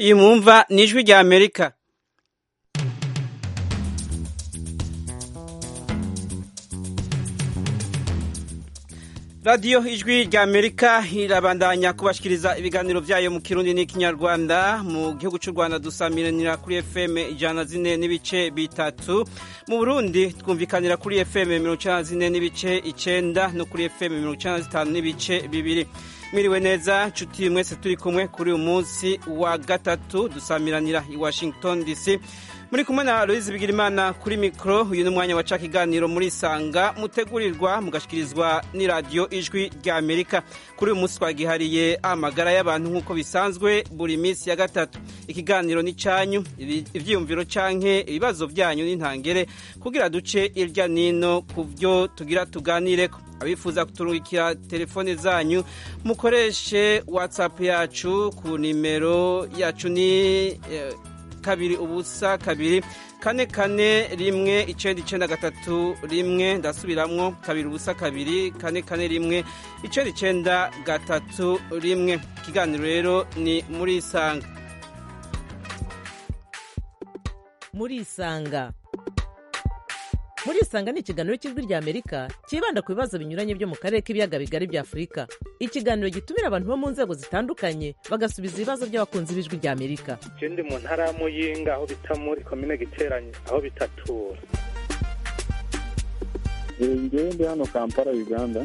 iyi mwumva ni ijwi rya amerika radiyo ijwi rya amerika irabandanya kubashikiriza ibiganiro byayo mu kirundi n'ikinyarwanda mu gihugu cy'u rwanda dusamiranira kuri fm ijana zine n'ibice bitatu mu burundi twumvikanira kuri fm mirongo icyenda zine n'ibice icyenda no kuri fm mirongo icyenda zitanu n'ibice bibiri mwiriwe neza nshuti mwese turi kumwe kuri uyu munsi wa gatatu dusamiranira i washington dc muri kumwe na Aloise Bigirimana kuri mikoro uyu ni umwanya waca ikiganiro muri Sanga mutegurirwa mugashikirizwa n'iradiyo ijwi rya Amerika kuri uyu munsi twagihariye amagara y'abantu nk'uko bisanzwe buri minsi ya gatatu ikiganiro ni cyanyu ibyiyumviro canke ibibazo byanyu n'intangere kugira duce irya nino ku byo tugira tuganireko abifuza kuturungikira telefone zanyu mukoreshe whatsapp yacu ku nimero yacu ni eh, kabiri ubusa kabiri kane kane rimwe icenda icenda gatatu rimwe ndasubiramwo kabiri ubusa kabiri kane kane rimwe icenda icenda gatatu rimwe ikiganiro rero ni muri isanga muri isanga muri isanga ni ikiganiro cy'ijwi rya amerika cyibanda ku bibazo binyuranye byo mu karere k'ibiyaga bigari bya afurika ikiganiro gitumira abantu bo mu nzego zitandukanye bagasubiza ibibazo by'abakunzi b'ijwi rya amerika je ndi mu ntara ya muyinga aho bita muri komine giteranye aho bitatura ngewe ndi hano kampala uganda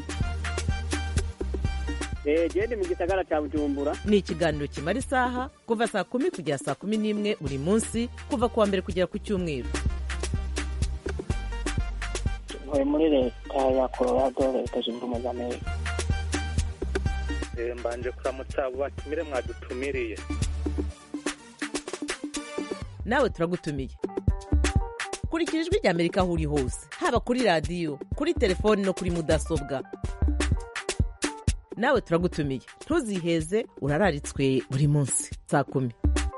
gende mu gisagara cya bujumbura ni ikiganiro kimara isaha kuva saa kumi kugera saa kumi n'imwe buri munsi kuva ku wa mbere kugera ku cyumweru ntuye muri leta ya colorado leta zunze ubumwe za amerika mbanje kuramutsa abo batumire mwadutumiriye nawe turagutumiye kurikira ijwi rya amerika aho uri hose haba kuri radiyo kuri telefoni no kuri mudasobwa nawe turagutumiye ntuziheze urararitswe buri munsi saa kumi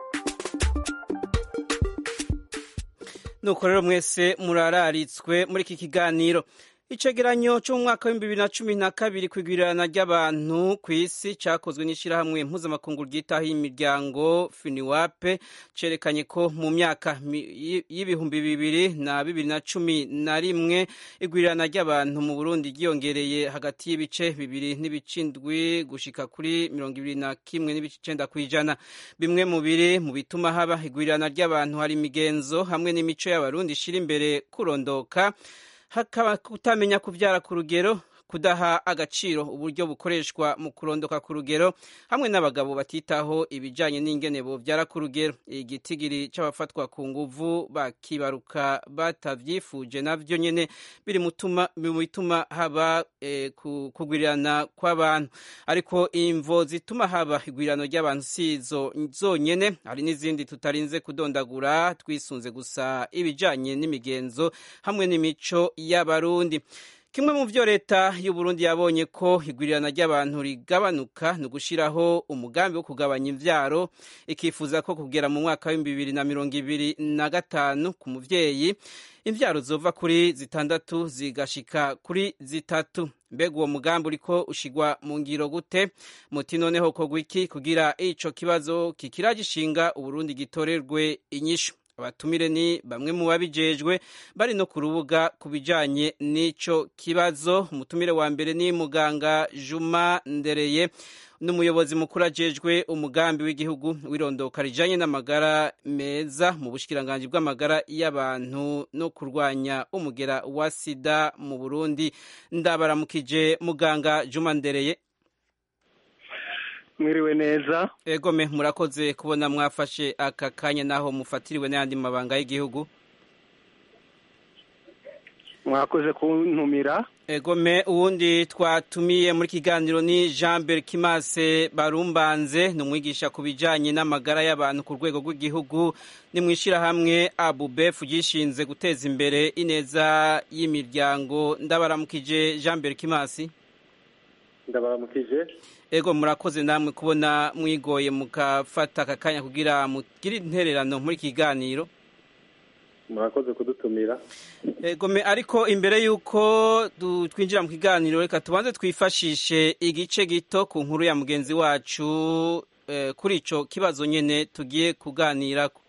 nuko rero mwese murararitswe muri iki kiganiro icegeranyo cyo mu mwaka w'ibihumbi bibiri na cumi na kabiri ku igwirirana ry'abantu ku isi cyakozwe n'ishyirahamwe mpuzamakungu ryitaho imiryango finiwape cerekanye ko mu myaka y'ibihumbi bibiri na bibiri na cumi na rimwe igwirirana ry'abantu mu burundi ryiyongereye hagati y'ibice bibiri n'ibicindwi gushika kuri mirongo ibiri na kimwe n'ibice icenda ku ijana bimwe mu biri mu bituma haba igwirirana ry'abantu hari imigenzo hamwe n'imico y'abarundi ishira imbere kurondoka hakaba kutamenya kubyara ku rugero kudaha agaciro uburyo bukoreshwa mu kurondoka ku rugero hamwe n'abagabo batitaho ibijyanye n'ingene bobyara ku rugero igitigiri cy'abafatwa ku nguvu bakibaruka batabyifuje nabyo nyine biri mu bituma haba kugwirirana kw'abantu ariko imvo zituma haba igwirirano ry'abantu si izo zonyine hari n'izindi tutarinze kudondagura twisunze gusa ibijyanye n'imigenzo hamwe n'imico y'abarundi kimwe mu byo leta y'u Burundi yabonye ko igwirirana ry'abantu rigabanuka ni ugushyiraho umugambi wo kugabanya imbyaro ikifuza ko kugera mu mwaka w'ibihumbi bibiri na mirongo ibiri na gatanu ku mubyeyi imbyaro zova kuri zitandatu zigashika kuri zitatu mbega uwo mugambi uriko ushigwa mu ngiro gute muti noneho kogwa iki kugira ico kibazo kikira gishinga uburundi gitorerwe inyishu abatumire ni bamwe mu babijejwe bari no ku rubuga ku bijanye n'ico kibazo umutumire wa mbere ni muganga Juma Ndereye n'umuyobozi mukuru ajejwe umugambi w'igihugu w'irondoka rijanye n'amagara meza mu bushikiranganji bw'amagara y'abantu no kurwanya umugera wa sida mu Burundi ndabaramukije muganga Juma Ndereye mwiriwe neza egome murakoze kubona mwafashe aka kanya naho mufatiriwe n'ayandi mabanga y'igihugu mwakoze kuntumira egome uwundi twatumiye muri kiganiro ni jean berkimase barumbanze ni umwigisha ku bijyanye n'amagara y'abantu ku rwego rw'igihugu ni mu ishyirahamwe abubefu ryishinze guteza imbere ineza y'imiryango ndabaramukije jean berkimasi ndabaramukije ego murakoze namwe kubona mwigoye mugafata aka kanya kugira mugire intererano muri kiganiro murakoze kudutumira egome ariko imbere y'uko twinjira mu kiganiro reka tubanze twifashishe igice gito ku nkuru ya mugenzi wacu eh, kuri ico kibazo nyene tugiye kuganirako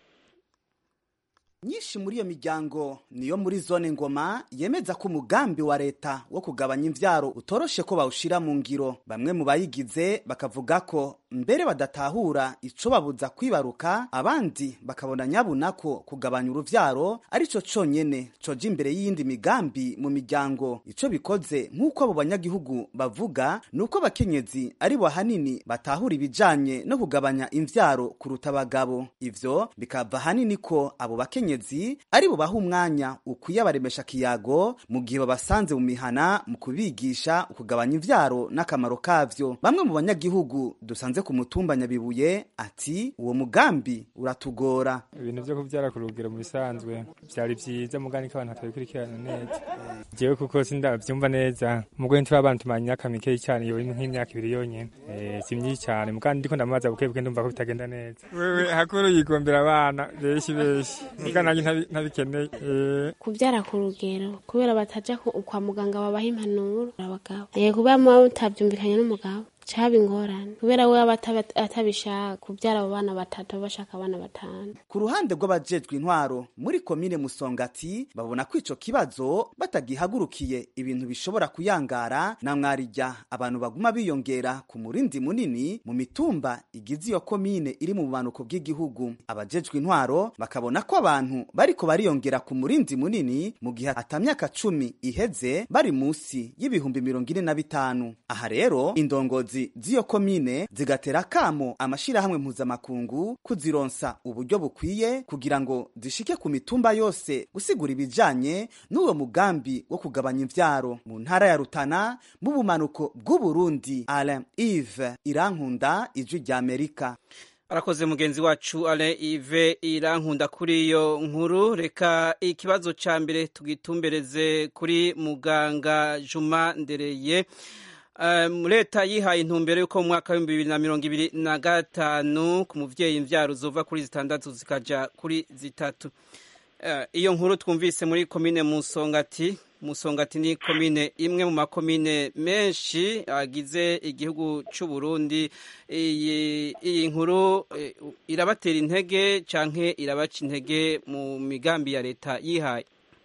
nyinshi muri iyo miryango niyo muri zone ngoma yemeza ko umugambi wa leta wo kugabanya imvyaro utoroshe ko bawushira mu ngiro bamwe mu bayigize bakavuga ko mbere badatahura ico babuza kwibaruka abandi bakabona nyabuna ko kugabanya uruvyaro arico conyene coja imbere y'iyindi migambi mu miryango ico bikoze nk'uko abo banyagihugu bavuga ni uko abakenyezi ari bo hanini batahura ibijanye no kugabanya imvyaro kuruta abagabo ivyo bikava hanini ko abo bakenyezi abakenyezi ari bo baha umwanya ukwiye abaremesha kiyago mu gihe babasanze mu mihana mu kubigisha ukugabanya ivyaro n'akamaro kavyo bamwe mu banyagihugu dusanze ku mutumba nyabibuye ati uwo mugambi uratugora ibintu vyo kuvyara ku rugero mu bisanzwe vyari vyiza mugani ko abantu batabikurikirana neza jewe kuko sindavyumva neza mugwe nturi abantu tumanye imyaka mikeyi cane yowe nk'imyaka ibiri yonyene eh, si myinshi cane mugani ndiko ndamaza buke buke ndumva ko bitagenda neza wewe hakuru yigombera abana benshi benshi mugani nanjye ntabi- ntabikeneye eh, kubyara ku rugero kubera bataja ku- kwa muganga babaha impanuro abagabo eh kubera muba mutavyumvikanye n'umugabo caba ingorane kubera we aba ataba- atabishaka kubyara abo bana batatu aba bashaka abana batanu ku ruhande rw'abajejwe intwaro muri komine musongati babona ko ico kibazo batagihagurukiye ibintu bishobora kuyangara na mwarijya abantu baguma biyongera ku murindi munini mu mitumba igize iyo komine iri mu bumanuko bw'igihugu abajejwe intwaro bakabona ko abantu bariko bariyongera ku murindi munini mu gihe ata myaka cumi iheze bari musi y'ibihumbi mirongo ine na bitanu aha rero indongozi z'iyo komine zigatera kamo amashirahamwe mpuzamakungu kuzironsa uburyo bukwiye kugira ngo zishike ku mitumba yose gusigura ibijanye n'uwo mugambi wo kugabanya imvyaro mu ntara ya Rutana mu bumanuko bw'Uburundi Alain Yves Irankunda ijwi rya Amerika arakoze mugenzi wacu ale ive irankunda kuri iyo nkuru reka ikibazo ca mbere tugitumbereze kuri muganga juma ndereye Um, leta yihaye intumbero y'uko mu mwaka w'ibihumbi bibiri na mirongo ibiri na gatanu ku muvyeyi imvyaro zova kuri zitandatu zikaja kuri zitatu Eh, iyo nkuru twumvise muri komine musongati musongati ni komine imwe mu makomine menshi agize igihugu c'u Burundi iyi iyi nkuru eh, irabatera intege canke irabaca intege mu migambi ya leta yihaye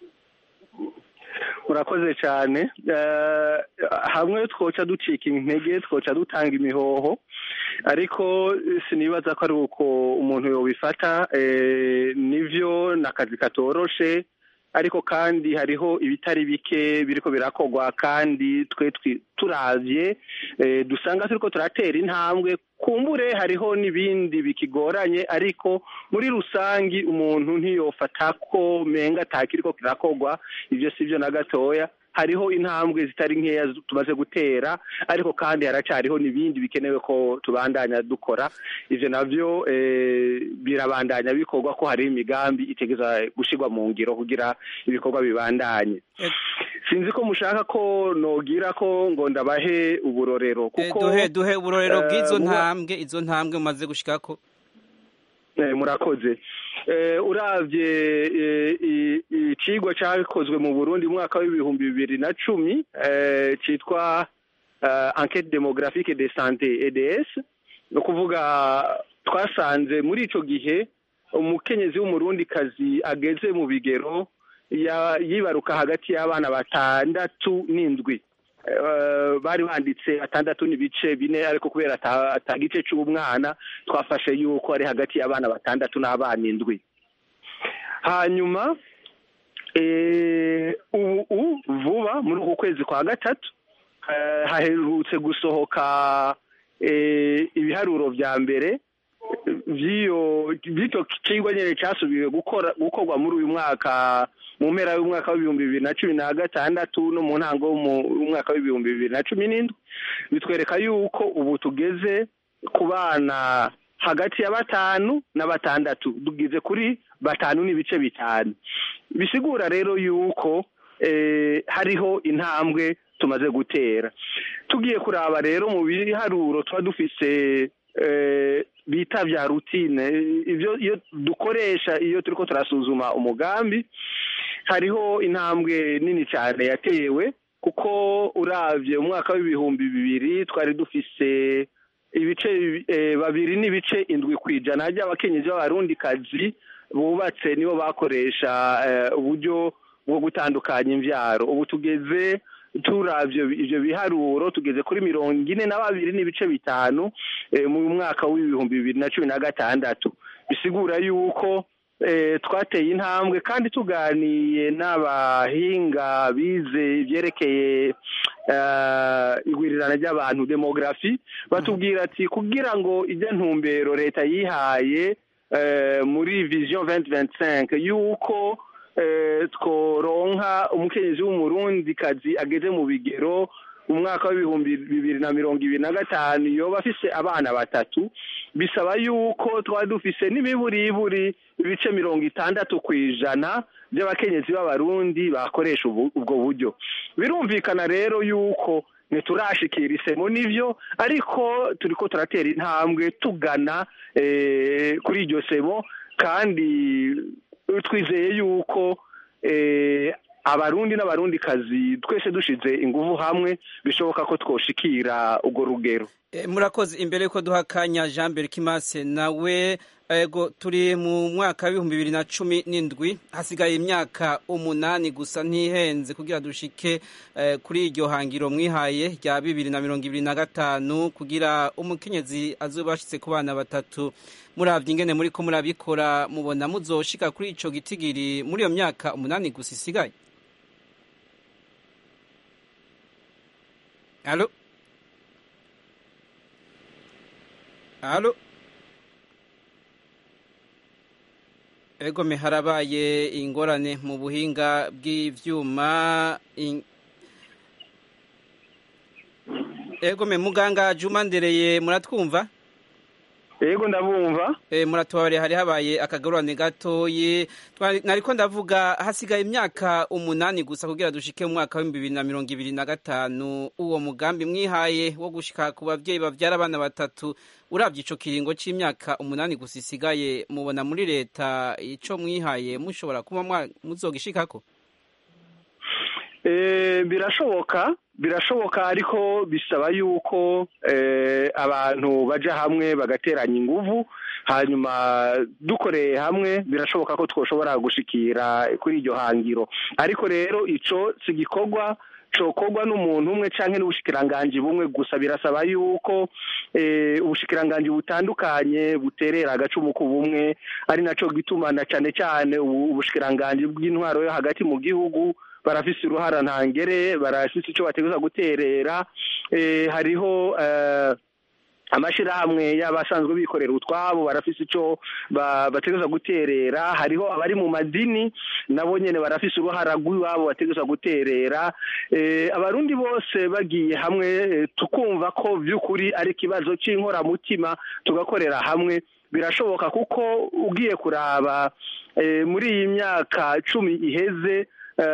urakoze cyane Eh, hamwe twoca ducika intege twoca dutanga imihoho ariko sinibaza ko ari uko umuntu yobifata eh, nivyo ni akazi katoroshe ariko kandi hariho ibitari bike biriko birakorwa kandi twe twi- turavye eh, dusanga turiko turatera intambwe kumbure hariho n'ibindi bikigoranye ariko muri rusangi umuntu ntiyofata ko menga atakiriko kirakorwa ivyo sivyo na gatoya hariho intambwe zitari nkeya zu- tumaze gutera ariko kandi haracariho n'ibindi bikenewe ko tubandanya dukora ivyo navyo eh, birabandanya bikorwa ko hariho imigambi itegeza gushirwa mu ngiro kugira ibikorwa bibandanye sinzi ko mushaka ko nogira ko ngo ndabahe uburorero Eh, kuko duhe duhe uburorero eh, bw'izo muba- ntambwe izo ntambwe mumaze gushikako Eh, murakoze Eh, uravye eh, i- icigwa cakozwe mu burundi mu mwaka w'ibihumbi bibiri na cumi eh, citwa eh, enquête démographique de santé eds ni ukuvuga twasanze muri ico gihe umukenyezi w'umurundikazi ageze mu bigero ya- yibaruka hagati y'abana batandatu n'indwi Eh, bari banditse batandatu n'ibice bine ariko kubera ata- ata gice c'umwana twafashe yuko ari hagati y'abana batandatu n'abana indwi hanyuma eh, ubu ubu vuba muri uku kwezi kwa gatatu eh, haherutse gusohoka eh, ibiharuro vya mbere vy'iyo vy'ico cigwa nyene casubiwe gukora gukorwa muri uyu mwaka mu mpera y'umwaka w'ibihumbi bibiri na cumi na gatandatu no mu ntango y'umwaka w'ibihumbi bibiri na cumi n'indwi bitwereka yuko ubu tugeze ku bana hagati ya batanu na batandatu tugeze kuri batanu n'ibice bitanu bisigura rero yuko eh, hariho intambwe tumaze gutera tugiye kuraba rero mu biharuro tuba dufise eh, bita vya rutine ivyo iyo dukoresha iyo turiko turasuzuma umugambi hariho intambwe nini cyane yatewe kuko uravye umwaka w'ibihumbi bibiri twari dufise ibice eh, babiri n'ibice indwi ku ijana ry'abakenyezi b'abarundikazi bubatse nibo bakoresha eh, uburyo bwo gutandukanya imvyaro ubu tugeze turavyo ivyo biharuro tugeze kuri mirongo ine na babiri n'ibice bitanu eh, mu mwaka w'ibihumbi bibiri na cumi na gatandatu bisigura yuko eh, twateye intambwe kandi tuganiye n'abahinga bize ibyerekeye eh, igwirirana ry'abantu demografi batubwira ati kugira ngo ijya ntumbero leta yihaye eh, muri vision 2025 yuko eh, tworonka umukenyezi w'umurundikazi ageze mu bigero mu mwaka w'ibihumbi bibiri na mirongo ibiri na gatanu yoba afise abana batatu bisaba yuko twari dufise n'imiburiburi ibice mirongo itandatu ku ijana by'abakenyezi b'abarundi bakoresha ubu- ubwo buryo birumvikana rero yuko ntiturashikira isemo n'ivyo ariko turiko turatera intambwe tugana eh, kuri iryo semo kandi twizeye yuko eh, abarundi n'abarundikazi twese dushize inguvu hamwe bishoboka ko twoshikira urwo rugero E, murakoze imbere yuko duha akanya jean berkimase nawe ego turi mu mwaka w'ibihumbi bibiri na cumi n'indwi hasigaye imyaka umunani gusa ntihenze kugira dushike eh, kuri iryo hangiro mwihaye rya bibiri na mirongo ibiri na gatanu kugira umukenyezi azoba ashitse ku bana batatu muravye ingene muriko murabikora mubona muzoshika kuri ico gitigiri muri iyo myaka umunani gusa isigaye alo alo egome harabaye ingorane mu buhinga bw'ivyuma in- egome muganga juma ndereye muratwumva yego ndabumva e, muratubabare hari habaye akagorane gatoyi Twari- nariko ndavuga hasigaye imyaka umunani gusa kugira dushike mu mwaka w'ibihumbi bibiri na mirongo ibiri na gatanu uwo mugambi mwihaye wo gushika ku bavyeyi bavyara abana batatu uravye ico kiringo c'imyaka umunani gusa isigaye mubona muri leta ico mwihaye mushobora kuba mwa- muzogishikako Eh, birashoboka birashoboka ariko bisaba yuko eh, abantu baja hamwe bagateranya inguvu hanyuma dukoreye hamwe birashoboka ko twoshobora gushikira kuri iryo hangiro ariko rero ico si igikorwa cokorwa n'umuntu umwe canke n'ubushikiranganji bumwe gusa birasaba yuko eh, ubushikiranganji butandukanye buterera agacumu ku bumwe ari naco gituma na cane cane ubu- ubushikiranganji bw'intwaro yo hagati mu gihugu barafise uruhara ntangere barafise ico bategereza guterera eh, hariho eh, amashirahamwe y'abasanzwe bikorera utwabo barafise ico ba- bategereza guterera hariho abari mu madini nabo nyene barafise uruhara rw'iwabo bategereza guterera eh, abarundi bose bagiye hamwe eh, tukumva ko vy'ukuri ari ikibazo c'inkoramutima tugakorera hamwe birashoboka kuko ugiye kuraba eh, muri iyi myaka cumi iheze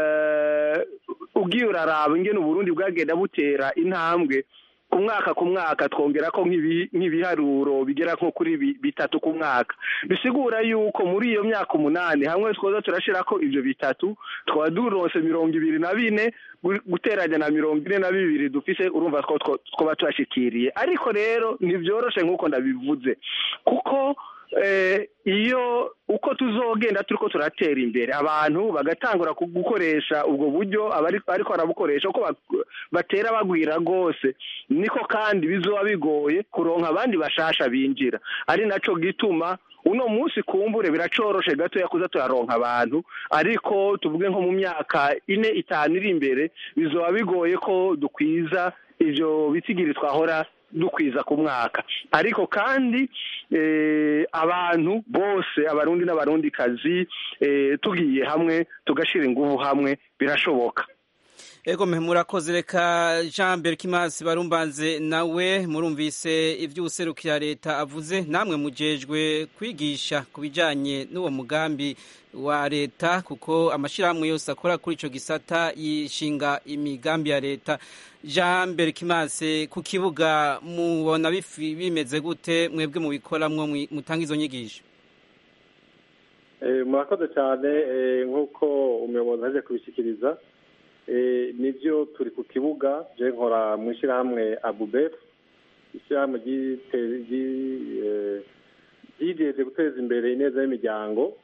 eh, ugiye uraraba ingene uburundi bwagenda butera intambwe ku mwaka ku mwaka twongera ko nk'ibi- nk'ibiharuro bigera nko kuri bi- bitatu ku mwaka bisigura yuko muri iyo myaka umunani hamwe twoza turashirako ivyo bitatu twaba duronse mirongo ibiri na bine gu- guteranya na mirongo ine na bibiri dufise urumva ko two- twoba tuhashikiriye ariko rero ntivyoroshe nk'uko ndabivuze kuko eh, iyo uko tuzogenda turiko turatera imbere abantu bagatangura ku- gukoresha ubwo buryo abari- ariko barabukoresha uko bak- batera bagwira rwose niko kandi bizoba bigoye kuronka abandi bashasha binjira ari naco gituma uno munsi kumbure biracoroshe gatoya kuza turaronka abantu ariko tuvuge nko mu myaka ine itanu iri imbere bizoba bigoye ko dukwiza ivyo bitsigiri twahora dukwiza ku mwaka ariko kandi eh, abantu bose abarundi n'abarundikazi eh, tugiye hamwe tugashira inguvu hamwe birashoboka ego mwe murakoze reka jean berkimas barumbanze nawe murumvise ivy'uwuserukira leta avuze namwe mujejwe kwigisha ku bijanye n'uwo mugambi wa leta kuko amashirahamwe yose akora kuri ico gisata yishinga imigambi ya leta jean berkimas ku kibuga mubona bifi- bimeze gute mwebwe mubikoramwo mwi- mutanga izo nyigisho Eh, murakoze cyane eh, nk'uko umuyobozi aje kubishyikiriza Eh, nibyo turi ku kibuga je nkora mu ishyirahamwe abubef ishyirahamwe ryite- ryi- eh, ryijeje guteza imbere ineza y'imiryango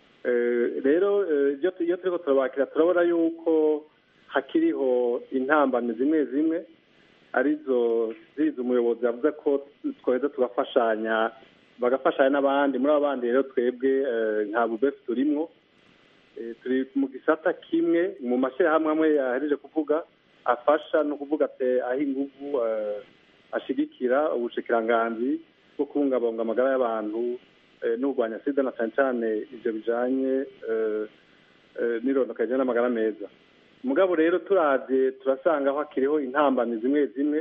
Eh, rero eh, iyo tu- iyo turiko turabakira turabona yuko hakiriho intambamyi zimwe zimwe arizo zizi umuyobozi yavuze ko twaheza tugafashanya bagafashanya n'abandi muri abo bandi rero twebwe eh, nta bubefu turimwo Eh, turi mu gisata kimwe mu mashyirahamwe amwe yahereje kuvuga afasha no kuvuga ati aho inguvu eh, ashigikira ubushikiranganzi bwo kubungabunga amagara y'abantu eh, no kurwanya sida na cyane cyane ivyo bijanye eh, eh, n'irondoka rijanye n'amagara meza mugabo rero turavye turasanga aho hakiriho intambamyi zimwe zimwe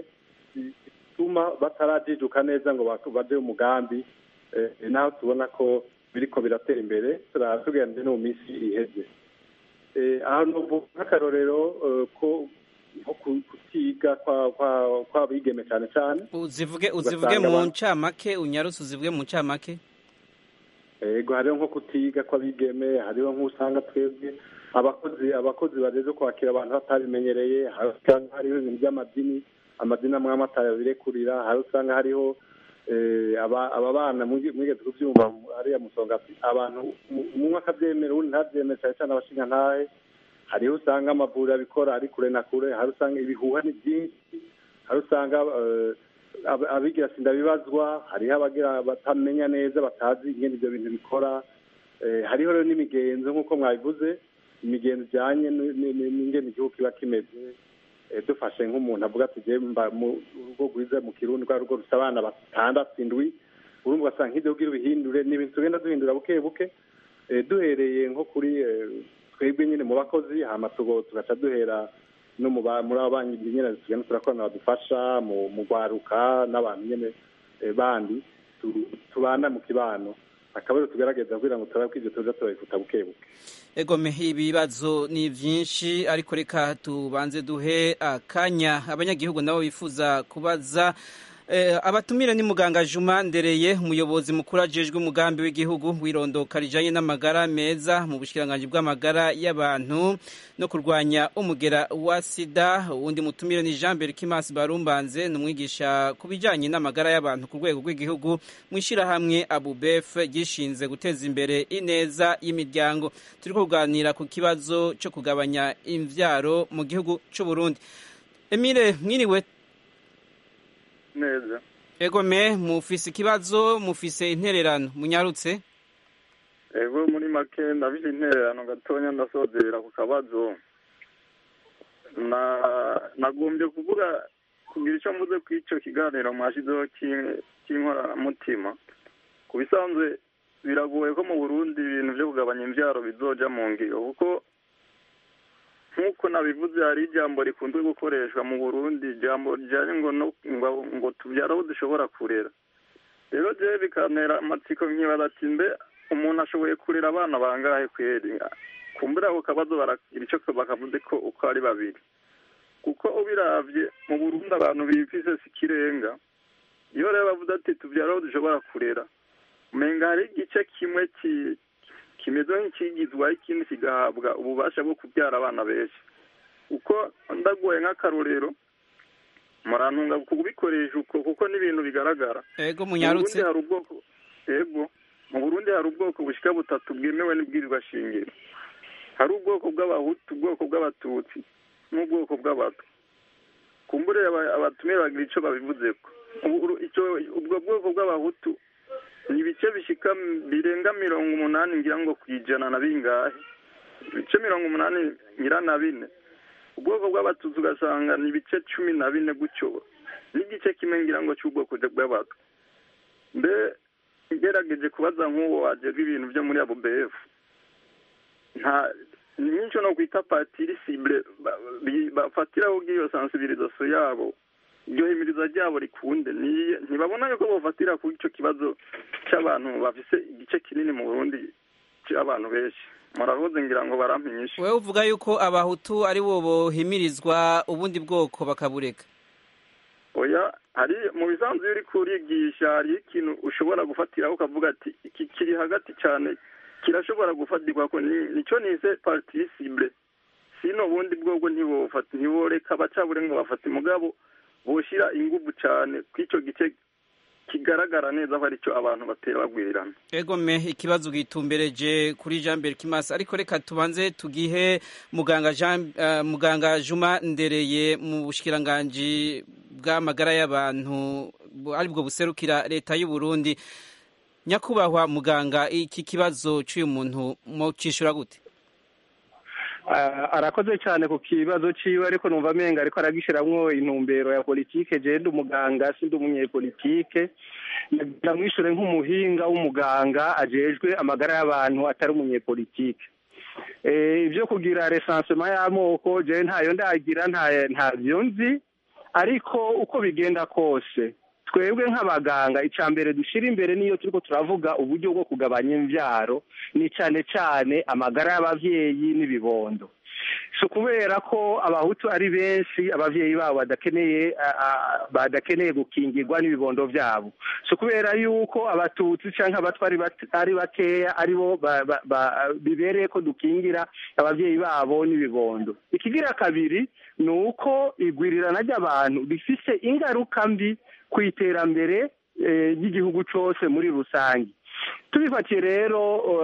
zituma batarajijuka neza ngo bak- baje umugambi eh, naho tubona ko biriko biratera imbere turatugenze no mu minsi iheze Eh, aho novuga nk'akarorero eh, ko nko ku- kutiga kwa- kwa- kw'abigeme cyane cyane uzivuge uzivuge Ugasanga mu abantu- ncamake unyarutse uzivuge mu ncamake yego hariho nko kutiga kw'abigeme hariho nk'usanga twebwe abakozi abakozi bageze kwakira abantu batabimenyereye hari usanga hariho ibintu by'amadini amadini amwe amwe atabirekurira hari usanga hariho eh, aba aba bana mwige- mwigeze kubyumva hariya musonga abantu um- umwe akabyemera uwundi ntabyemere cyane cyane abashinga ntahe hariho usanga amavuriro abikora ari kure na kure hari usanga ibihuha ni byinshi hari usanga eh, ab- abigira sinda bibazwa hariho abagira batamenya neza batazi ingene ibyo bintu bikora Eh, hariho rero n'imigenzo nk'uko mwabivuze imigenzo ijyanye n- n- n- n'ingene igihugu kiba kimeze Eh, dufashe nk'umuntu avuga ati je mba mu rugo rwiza mu kirundi rwa rugo rufite abana batandatu indwi urumva ugasanga nk'ibyo kugira ubihindure ni ibintu tugenda duhindura buke buke Eh, duhereye nko kuri eh, twebwe nyine mu bakozi hama tugo tugaca duhera no mu ba- muri abo banki nyine tugenda turakorana badufasha mu mu rwaruka n'abantu nyine eh, bandi tu- tubana mu kibano akaba rero tugerageza kugira ngo turabe ko ibyo tuza turabifuta buke buke egome ibibazo ni byinshi ariko reka tubanze duhe akanya abanyagihugu nabo bifuza kubaza Eh, abatumire ni muganga Juma Ndereye umuyobozi mukuru ajejwe umugambi w'igihugu wirondoka rijanye n'amagara meza mu bushikiranganje bw'amagara y'abantu no kurwanya umugera wa sida uwundi mutumire ni Jean Berkimas Barumbanze ni umwigisha ku bijanye n'amagara y'abantu ku rwego rw'igihugu mu ishirahamwe Abubef gishinze guteza imbere ineza y'imiryango turiko kuganira ku kibazo cyo kugabanya imvyaro mu gihugu c'u Burundi Emile mwiriwe neza egome mufise ikibazo mufise intererano munyarutse ego muri make ndafite intererano gatonya ndasozera ku kabazo na nagombye kuvuga kugira icyo mvuze ku icyo kiganiro mwashyizeho cy'in- cy'inkoramutima ku bisanzwe biragoye ko mu burundi ibintu byo kugabanya imbyaro bizoja mu ngiro kuko nk'uko nabivuze hari ijambo rikunze gukoreshwa mu burundi ijambo rijyanye ngo no ngo, ngo tubyara abo dushobora kurera rero jewe bikantera amatsiko nkibaza ati mbe umuntu ashoboye kurera abana bangahe kweri kumbura ako kabazo baragira icyo bakavuze ko uko ari babiri kuko ubiravye mu burundi abantu bifise si ikirenga iyo rero bavuze ati tubyara abo dushobora kurera umenga hari igice kimwe ki kimeze nk'ikigizwe ikindi kigahabwa ububasha bwo kubyara abana benshi uko ndagoye nk'akarorero murantunga kubikoresha uko kuko n'ibintu bigaragara ego mu munyarutse Burundi hari ubwoko ego mu Burundi hari ubwoko bushika butatu bwemewe n'ibwirizwa shingiro hari ubwoko bw'abahutu ubwoko bw'abatutsi n'ubwoko bw'abato kumbure aba- abatumiye bagira ico babivuzeko Ubu- uru- ico ubwo bwoko bw'abahutu ni ibice bishika m- birenga mirongo umunani ngira ngo kwijana na bingahe ibice mirongo umunani ngira na bine ubwoko bw'abatutsi ugasanga ni ibice cumi na bine gutyo n'igice kimwe ngira ngo cy'ubwoko bw'abato mbe ngerageje kubaza nk'uwo wajejwe ibintu byo muri abo befu nta nyinshi no kwita patiri sibure ba- bi- bafatiraho bw'iyo sensibilisation yabo iryo himiriza ryabo rikunde Ni- ntibabona yuko bofatira ku ico kibazo c'abantu bafise igice kinini mu burundi c'abantu benshi murahoze ngira ngo barampinyishe wewe uvuga yuko abahutu ari bo bohimirizwa ubundi bwoko bakabureka oya hari mu bisanzwe iyo uri kurigisha hari ikintu ushobora gufatiraho ukavuga ati iki kiri hagati cyane kirashobora gufatirwa ko ni- nicyo nise partisibule sino ubundi bwobwo ntibofata ntiboreka abacabure ngo bafate mugabo boshira inguvu cyane kw'icyo gice kigaragara neza ko aricyo abantu batera bagwirirana egome ikibazo gitumbereje kuri Jean Berkimas ariko reka tubanze tugihe muganga Jean uh, muganga Juma Ndereye mu bushikiranganje bw'amagara y'abantu aribwo buserukira leta y'u Burundi nyakubahwa muganga iki kibazo cy'uyu muntu mu cishura gute arakoze cyane ku kibazo ciwe ariko numva amenga ariko aragishiramwo intumbero ya politike je ndi umuganga sindi umunyepolitike nagira mwishure nk'umuhinga w'umuganga ajejwe amagara y'abantu atari umunyepolitike ibyo kugira resansema y'amoko je ntayo ndagira ntavyo nzi ariko uko bigenda kose twebwe nk'abaganga icya mbere dushyira imbere niyo turiko turavuga uburyo bwo kugabanya imbyaro ni cyane cyane amagara y'ababyeyi n'ibibondo si ukubera ko abahutu ari benshi ababyeyi babo badakeneye badakeneye gukingirwa n'ibibondo byabo si ukubera yuko abatutsi cyangwa abatwa ari bakeya aribo bibereye ko dukingira ababyeyi babo n'ibibondo ikigira kabiri ni uko igwirirana ry'abantu rifise ingaruka mbi ku iterambere ry'igihugu cyose muri rusange tubifatiye rero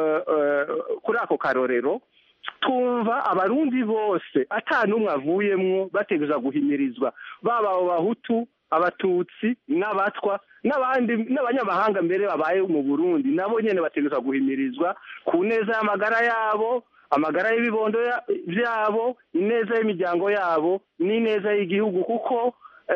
kuri ako karorero twumva abarundi bose n'umwe avuyemwo bateguza guhimirizwa baba abo bahutu abatutsi n'abatwa n'abandi n'abanyamahanga mbere babaye mu burundi nabo nyine bateguza guhimirizwa ku neza y'amagara yabo amagara y'ibibondo byabo ineza y'imiryango yabo n'ineza y'igihugu kuko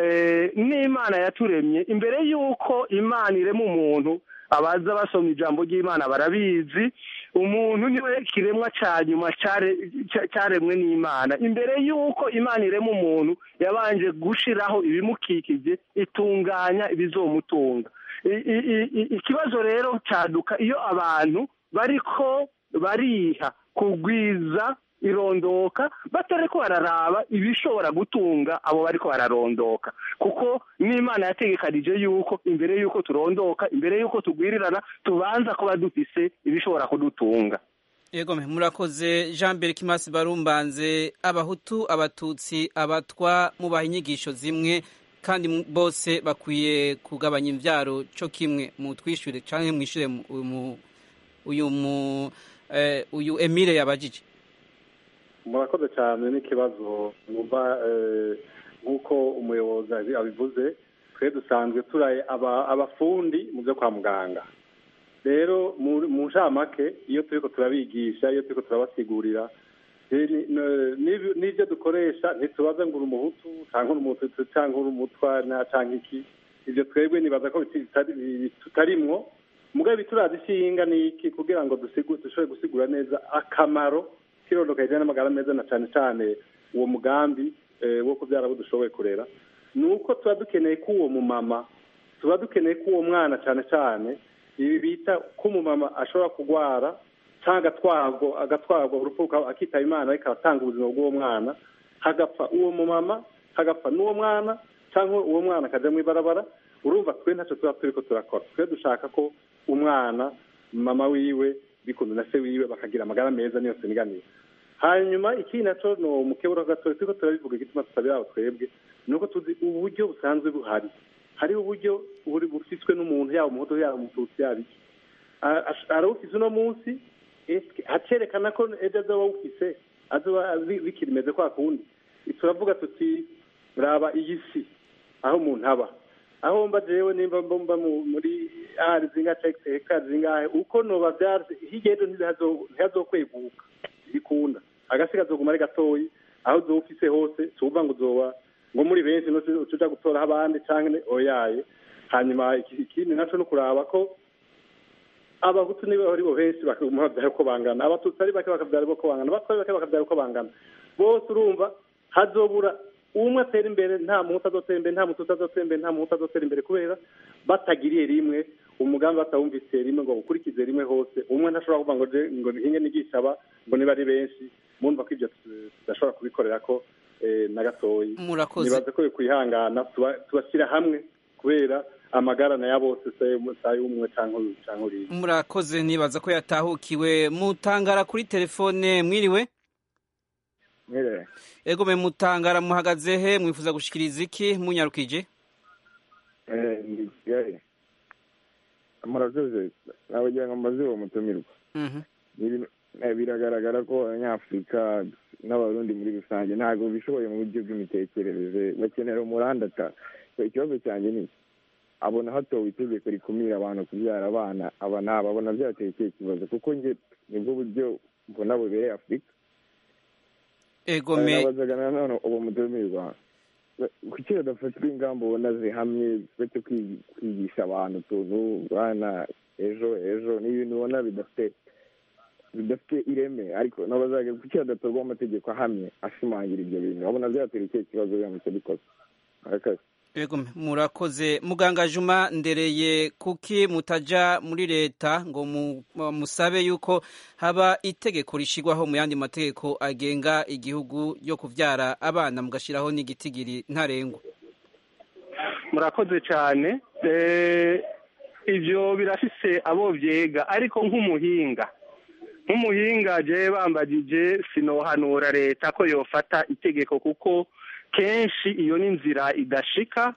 n'imana yaturemye imbere y'uko imana irema umuntu abaza basoma ijambo ry'imana barabizi umuntu niwe kiremwa cya nyuma cyaremwe n'imana imbere y'uko imana irema umuntu yabanje gushyiraho ibimukikije itunganya ibizomutunga ikibazo rero cyaduka iyo abantu bariko bariha kugwiza irondoka batari ko bararaba ibishobora gutunga abo bari ko bararondoka kuko n'imana yategekanije yuko imbere y'uko turondoka imbere y'uko tugwirirana tubanza kuba dufise ibishobora kudutunga yego murakoze jean berikimasi barumbanze abahutu abatutsi abatwa mubaha inyigisho zimwe kandi bose bakwiye kugabanya imbyaro cyo kimwe mu twishyure cyangwa mwishyure uyu uyu emile yabajije murakoze cyane n'ikibazo numva nk'uko umuyobozi abivuze twe dusanzwe turaye abafundi mu byo kwa muganga rero mu ncamake iyo turi ko turabigisha iyo turi ko turabasigurira n'ibyo dukoresha ntitubaze ngo uri umuhutu cyangwa uri umututsi cyangwa uri umutwa cyangwa iki ibyo twebwe nibaza ko tutarimwo mugabe turazi ishinga ni iki kugira ngo dushobore gusigura neza akamaro k'irondoka rijyanye n'amagara meza na cyane cyane uwo mugambi wo kubyara abo dushoboye kurera ni uko tuba dukeneye ko uwo mumama tuba dukeneye ko uwo mwana cyane cyane ibi bita ko umumama ashobora kurwara cyangwa agatwarwa agatwarwa urupfu akitaba imana ariko aratanga ubuzima bw'uwo mwana hagapfa uwo mumama hagapfa n'uwo mwana cyangwa uwo mwana akajya mu ibarabara urumva twe ntacyo tuba turi ko turakora twe dushaka ko umwana mama wiwe bikunze na se wiwe bakagira amagara meza niyo siniganiye hanyuma ikindi nacyo ni umukeburo gatoya turiko turabivuga igituma tutabiraho twebwe ni uko tuzi uburyo busanzwe buhari hariho uburyo buri bufiswe n'umuntu yaba umuhutu yaba umututsi yaba iki arawufise uno munsi hacerekana ko ejo azoba awufise azoba bikiri meze kwa kundi turavuga tuti raba iyi si aho umuntu aba aho mba jewe nimba mba muri ari zinga hekari zingahe uko noba vyarse hirya ejo ntihazokweguka bikunda agasi kazoguma ari gatoyi aho uzoba ufise hose tuvuga ngo uzoba ngo muri benshi no tuja gutoraho abandi canke oyaye hanyuma ikindi naco no kuraba ko abahutu nibo ari bo benshi bakabyara uko bangana abatutsi ari bake bakabyara uko bangana abatwa ari bake bakabyara uko bangana bose urumva hazobura umwe atera imbere nta muhutu azotera imbere nta mututsi azotera imbere nta muhutu azotera imbere kubera batagiriye rimwe umugambi batawumvise rimwe ngo ukurikize rimwe hose umwe ntashobora kuvuga ngo ngo hinge nigisha aba ngo niba ari benshi murumva ko ibyo tudashobora kubikorera ko na gatoyi nibaza ko kwihangana tubashyira hamwe kubera amagara na ya bose sayi umwe cyangwa uriya murakoze nibaza ko yatahukiwe mutangara kuri telefone mwiriwe ego me mutangara muhagaze he mwifuza gushikiriza iki munyarukije Eh, ndi kigali murakoze nabagira ngo mbaze uwo mutumirwa Mhm. Ni ibintu- eh, biragaragara ko abanyafurika n'abarundi muri rusange ntabwo bishoboye mu buryo bw'imitekerereze bakenera umurandata So, ikibazo cyanjye ni iki? abona hatowe itegeko rikumira abantu kubyara abana aba n'aba abona byateye ikihe kibazo kuko njye nibwo buryo mbona bubereye afurika ego me nabazaga nanone uwo mutumirwa kuki hadafatwa ingamba ubona zihamye uretse kwi- kwigisha abantu utuntu bana ejo ejo ni ibintu ubona bidafite bidafite ireme ariko nabazaga kuki hadatorwa amategeko ahamye ashimangira ibyo bintu babona byatera ikihe kibazo biramutse bikoze murakoze Ego me, murakoze muganga Juma ndereye kuki mutaja muri leta ngo mu- musabe yuko haba itegeko rishigwaho mu yandi mategeko agenga igihugu yo kuvyara abana mugashiraho n'igitigiri ntarengwa murakoze cyane Eh, ibyo birafise abo byega ariko nk'umuhinga nk'umuhinga je bambagije sinohanura leta ko yofata itegeko kuko kenshi iyo ni inzira idashika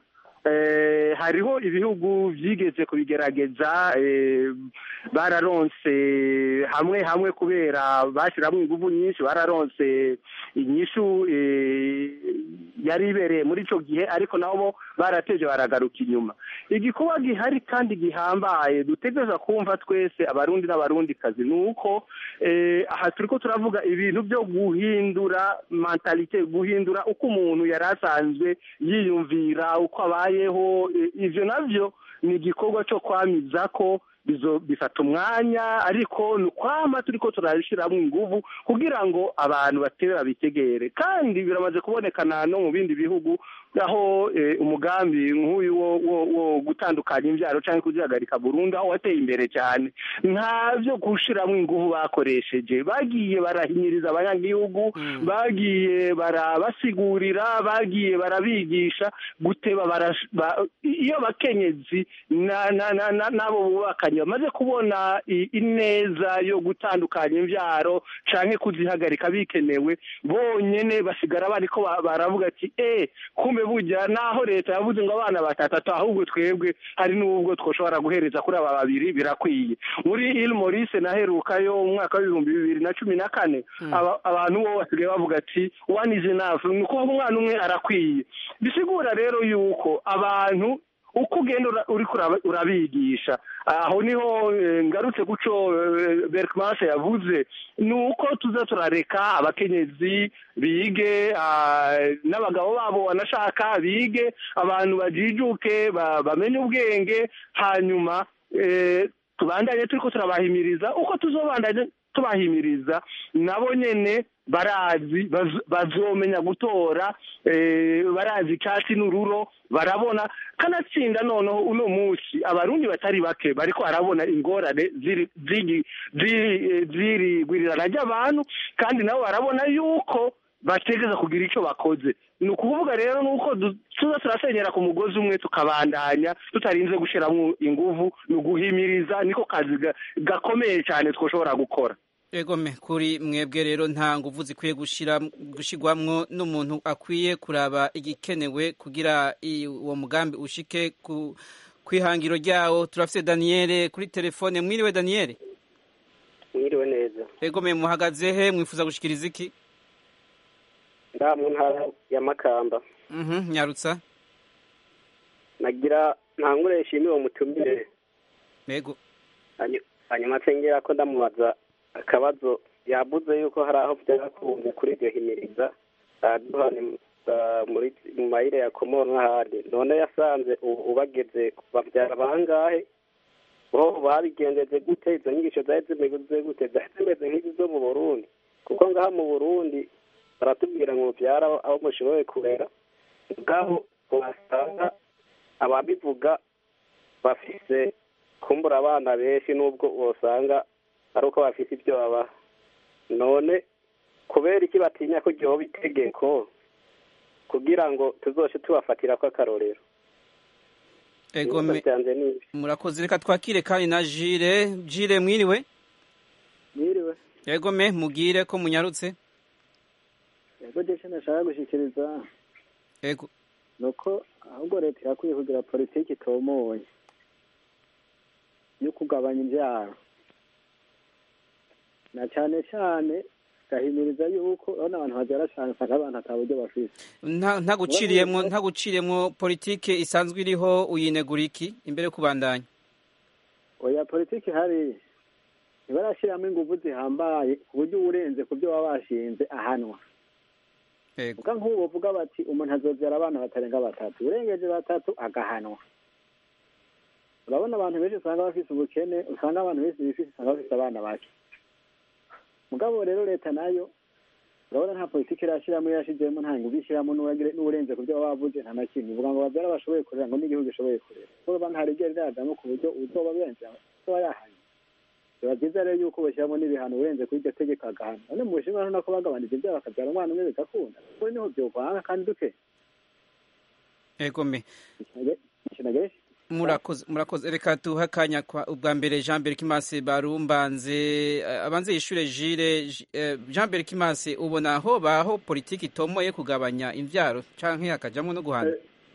Eh, hariho ibihugu byigeze kubigerageza eh, bararonse hamwe hamwe kubera bashyiramo ingufu nyinshi bararonse inyishu eh, yari ibereye muri icyo gihe ariko nabo barateje baragaruka inyuma igikuba gihari kandi gihambaye dutegereza kumva twese abarundi n'abarundikazi ni uko eh, aha turi ko turavuga ibintu byo guhindura mentalite guhindura uko umuntu yari asanzwe yiyumvira uko abayeho eh, ivyo navyo ni igikorwa cyo kwamiza ko bizo bifata umwanya ariko ni ukwama turi ko turabishyiramo ingufu kugira ngo abantu batere babitegere kandi biramaze kubonekana no mu bindi bihugu aho eh, umugambi nk'uyu wo, wo, wo gutandukanya imbyaro cyangwa kuzihagarika burundu aho wateye imbere cyane nta byo gushyiramo ingufu bakoresheje bagiye barahinyiriza abanyagihugu bagiye barabasigurira bagiye barabigisha guteba barash- ba- iyo abakenyezi na- na- na- na- n'abo bubakanye bamaze kubona i- ineza yo gutandukanya imbyaro canke kuzihagarika bikenewe bonyene basigara bariko ba- baravuga ati eh kumbe burya naho leta yavuze ngo abana batatu ahubwo twebwe hari n'ubwo twoshobora guhereza kuri aba babiri birakwiye muri il maurice naherukayo mu mwaka w'ibihumbi bibiri na cumi na kane aba- abantu bo basigaye bavuga ati one is enough ni ukuvuga umwana umwe arakwiye bisigura rero yuko abantu uko ugenda ura- uriko uraba- urabigisha aho niho eh, ngarutse guco berkmase yavuze ni uko tuza turareka abakenyezi bige ah, n'abagabo babo banashaka bige abantu bajijuke ba- bamenye ubwenge hanyuma eh, tubandanye turiko turabahimiriza uko tuzobandanye tubahimiriza nabo nyene barazi baz- bazomenya gutora eh, barazi icyatsi n'ururo barabona kanatsinda noneho uno munsi abarundi batari bake bariko barabona ingorane ziri ziri ziri eh, ziri gwirirana ry'abantu kandi nabo barabona yuko bategeza kugira icyo bakoze ni ukuvuga rero ni uko du- tuza turasenyera ku mugozi umwe tukabandanya tutarinze gushyiramo ingufu ni uguhimiriza niko kazi ga- gakomeye cyane twoshobora gukora Ego me kuri mwebwe rero nta nguvu zikwiye gushira gushigwamwo n'umuntu akwiye kuraba igikenewe kugira i- uwo mugambi ushike ku kwihangiro ryawo turafise Daniel kuri telefone mwiriwe Daniel mwiriwe neza Ego me muhagaze he mwifuza gushikiriza iki nda mu ntara ya makamba Mhm nyarutsa nagira ntangure nshimire uwo mutumire Ego Hanyu- hanyuma nsengera ko ndamubaza akabazo yavuze yuko hari aho byarakunze kuri iryo himiriza aduha muri mu mayire ya komoro n'ahandi none yasanze ubu ubageze babyara bangahe bo babigenjeje gute izo nyigisho zari zimeze gute zari zimeze nk'izi zo mu burundi kuko ngaha mu burundi baratubwira ngo mubyara aho mushoboye kurera ubwabo wasanga ababivuga bafise kumbura abana benshi n'ubwo usanga ari uko bafite ibyo babaha none kubera iki batinya ko ryoba itegeko kugira ngo tuzoshe tubafatira ko akarorero Ego me Ibibazo byanje ni ibi. murakoze reka twakire kandi na Jire Jire mwiriwe Mwiriwe. Ego me mugire ko munyarutse ego je nashaka gushikiriza ego nuko ahubwo leta irakwiye kugira politiki itomoye yo kugabanya imbyaro na cyane cyane gahimiriza yuko urabona abantu babyara cyane usanga abantu ata buryo bafite nta nta guciriyemwo nta guciriyemwo politike isanzwe iriho uyinegura iki imbere yo kubandanya oya politiki ihari ntibarashyiramo ingufu zihambaye ku buryo uwurenze ku byo baba bashinze ahanwa Yego. uvuga nk'ubu bavuga bati umuntu azobyara abana batarenga batatu urengeje batatu agahanwa urabona abantu benshi usanga bafite ubukene usanga abantu benshi bifite usanga bafite abana bake mugabo rero leta nayo urabona nta politiki irashyiramo yashizemo nta ngufu ishyiramo n'uwagire- n'uwurenze ku byo baba bavuze nta na kimwe uvuga ngo babyara bashoboye kurera ngo n'igihugu gishoboye kurera kuko nta rigera riradamo ku buryo uzoba benshi uzoba yahanye biba byiza rero yuko bashyiramo n'ibihano urenze kuri iryo tegeko agahana none mu bushinwa urabona ko bagabanije ibyaha bakabyara umwana umwe bigakunda kuko niho byovanga kandi duke ego me ikintu murakoze murakoze reka tuha akanya kwa ubwa mbere jean mbere kimase barumbanze eh, abanze yishure jire J- eh, jean mbere kimase ubona aho baho politiki itomoye kugabanya imvyaro canke hakajamwo no guhana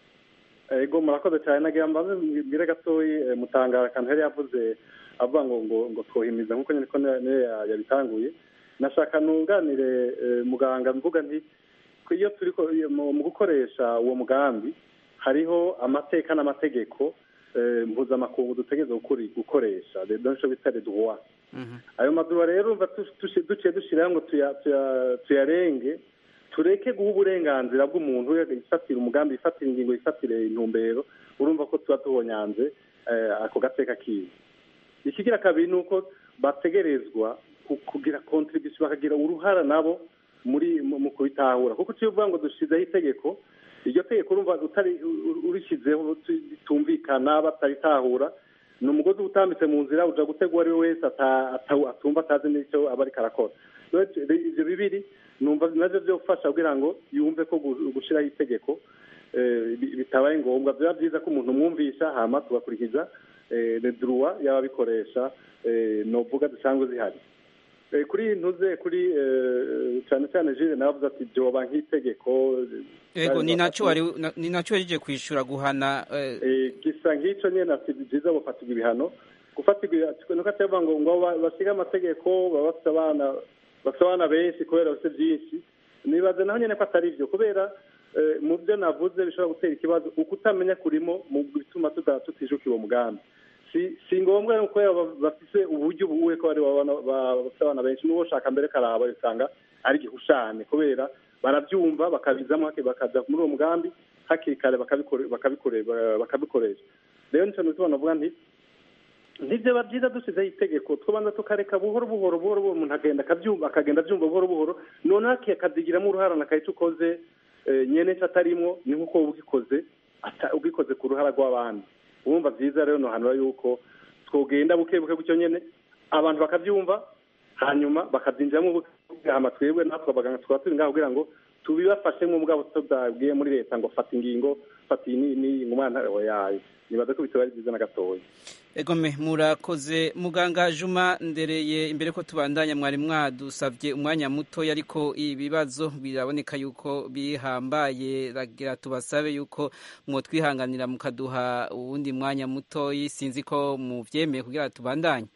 ego murakoze cyane nagira mbaze mbwire gatoyi eh, mutangara akantu yari yavuze avuga ngo ngo ngo twohimiza nk'uko nyine ko niyo niyo ya- yabitanguye nashaka nunganire eh, muganga mvuga nti ko iyo turi ko- iyo mu mu gukoresha uwo mugambi hariho amateka n'amategeko eh, mpuzamakungu dutegereza gukuri- gukoresha donco bita les droits ayo maduwa rero umva tu- tuci- duciye dushyiraho ngo tuya- tuya- tuyarenge tureke guha uburenganzira bw'umuntu yifatira umugambi yifatira ingingo yifatire intumbero urumva ko tuba tubonyanze eh, ako gateka kiwe ikigira kabiri ni uko bategerezwa ku- kugira contribution bakagira uruhara nabo muri mu mu kubitahura kuko tuyo uvuga ngo dushizeho itegeko iryo tegeko urumva utari u- urishyizeho tu- bitumvikana bataritahura ni umugozi uba utambitse mu nzira uja gutega uwo ari we wese ata- ata- atumva atazi n'icyo aba ariko arakora Rero ivyo bibiri numva navyo vyofasha kugira ngo yumve ko gu- gushiraho itegeko eh, bi- bitabaye ngombwa biba byiza ko umuntu umwumvisha hama tugakurikiza eh, le droit y'ababikoresha eh, novuga zisanzwe zihari Eh, kuri ntuze kuri eh, cyane cyane jire nawe avuze ati byoba nk'itegeko ego ni naco wari na- ni naco warije kwishura guhana eh, Eh, gisa nk'icyo nyine ati byiza gufatirwa ibihano gufatirwa nuko atavuga ngo ngo ba- basige amategeko baba bafite abana bafite abana benshi kubera bafite byinshi nibaze naho nyine ko atari byo kubera eh, mu byo navuze bishobora gutera ikibazo uko utamenya kurimo mu bituma tuda- tutijukira uwo mugambi si si ngombwa no kubera ba- bafise uburyo buwe ko bari babana- ba- bafite abana benshi n'uwo shaka mbere karaba usanga ari igihushane kubera barabyumva bakabizamo hake bakaza muri uwo mugambi hakiri kare bakabikore- bakabikore- ba- bakabikoresha rero nicyo nitubona navuga nti nibyo biba byiza dusizeho itegeko tubanza tukareka buhoro buhoro buhoro buhoro umuntu agenda akabyumva akagenda abyumva buhoro buhoro noneho akazigiramo uruhara na icyo ukoze eh, nyene cyo atarimwo ni nk'uko wowe ubikoze ata- ubikoze ku ruhara rw'abandi urumva byiza rero nohanura yuko twogenda buke buke gutyo nyene abantu bakabyumva hanyuma bakabyinjiramo buke buke hama twebwe natwe abaganga tukaba turi ngaho kugira ngo tubibafashemo mugabo tutabwiye muri leta ngo fata ingingo fata iyi ni- ni umwana yayo nibaza ko bitaba ari byiza na gatoya egome murakoze muganga juma ndereye imbere ko tubandanya mwari mwadusabye umwanya muto ariko ibibazo biraboneka yuko bihambaye ragira tubasabe yuko mwotwihanganira mukaduha uwundi mwanya muto sinzi ko muvyemeye kugira tubandanye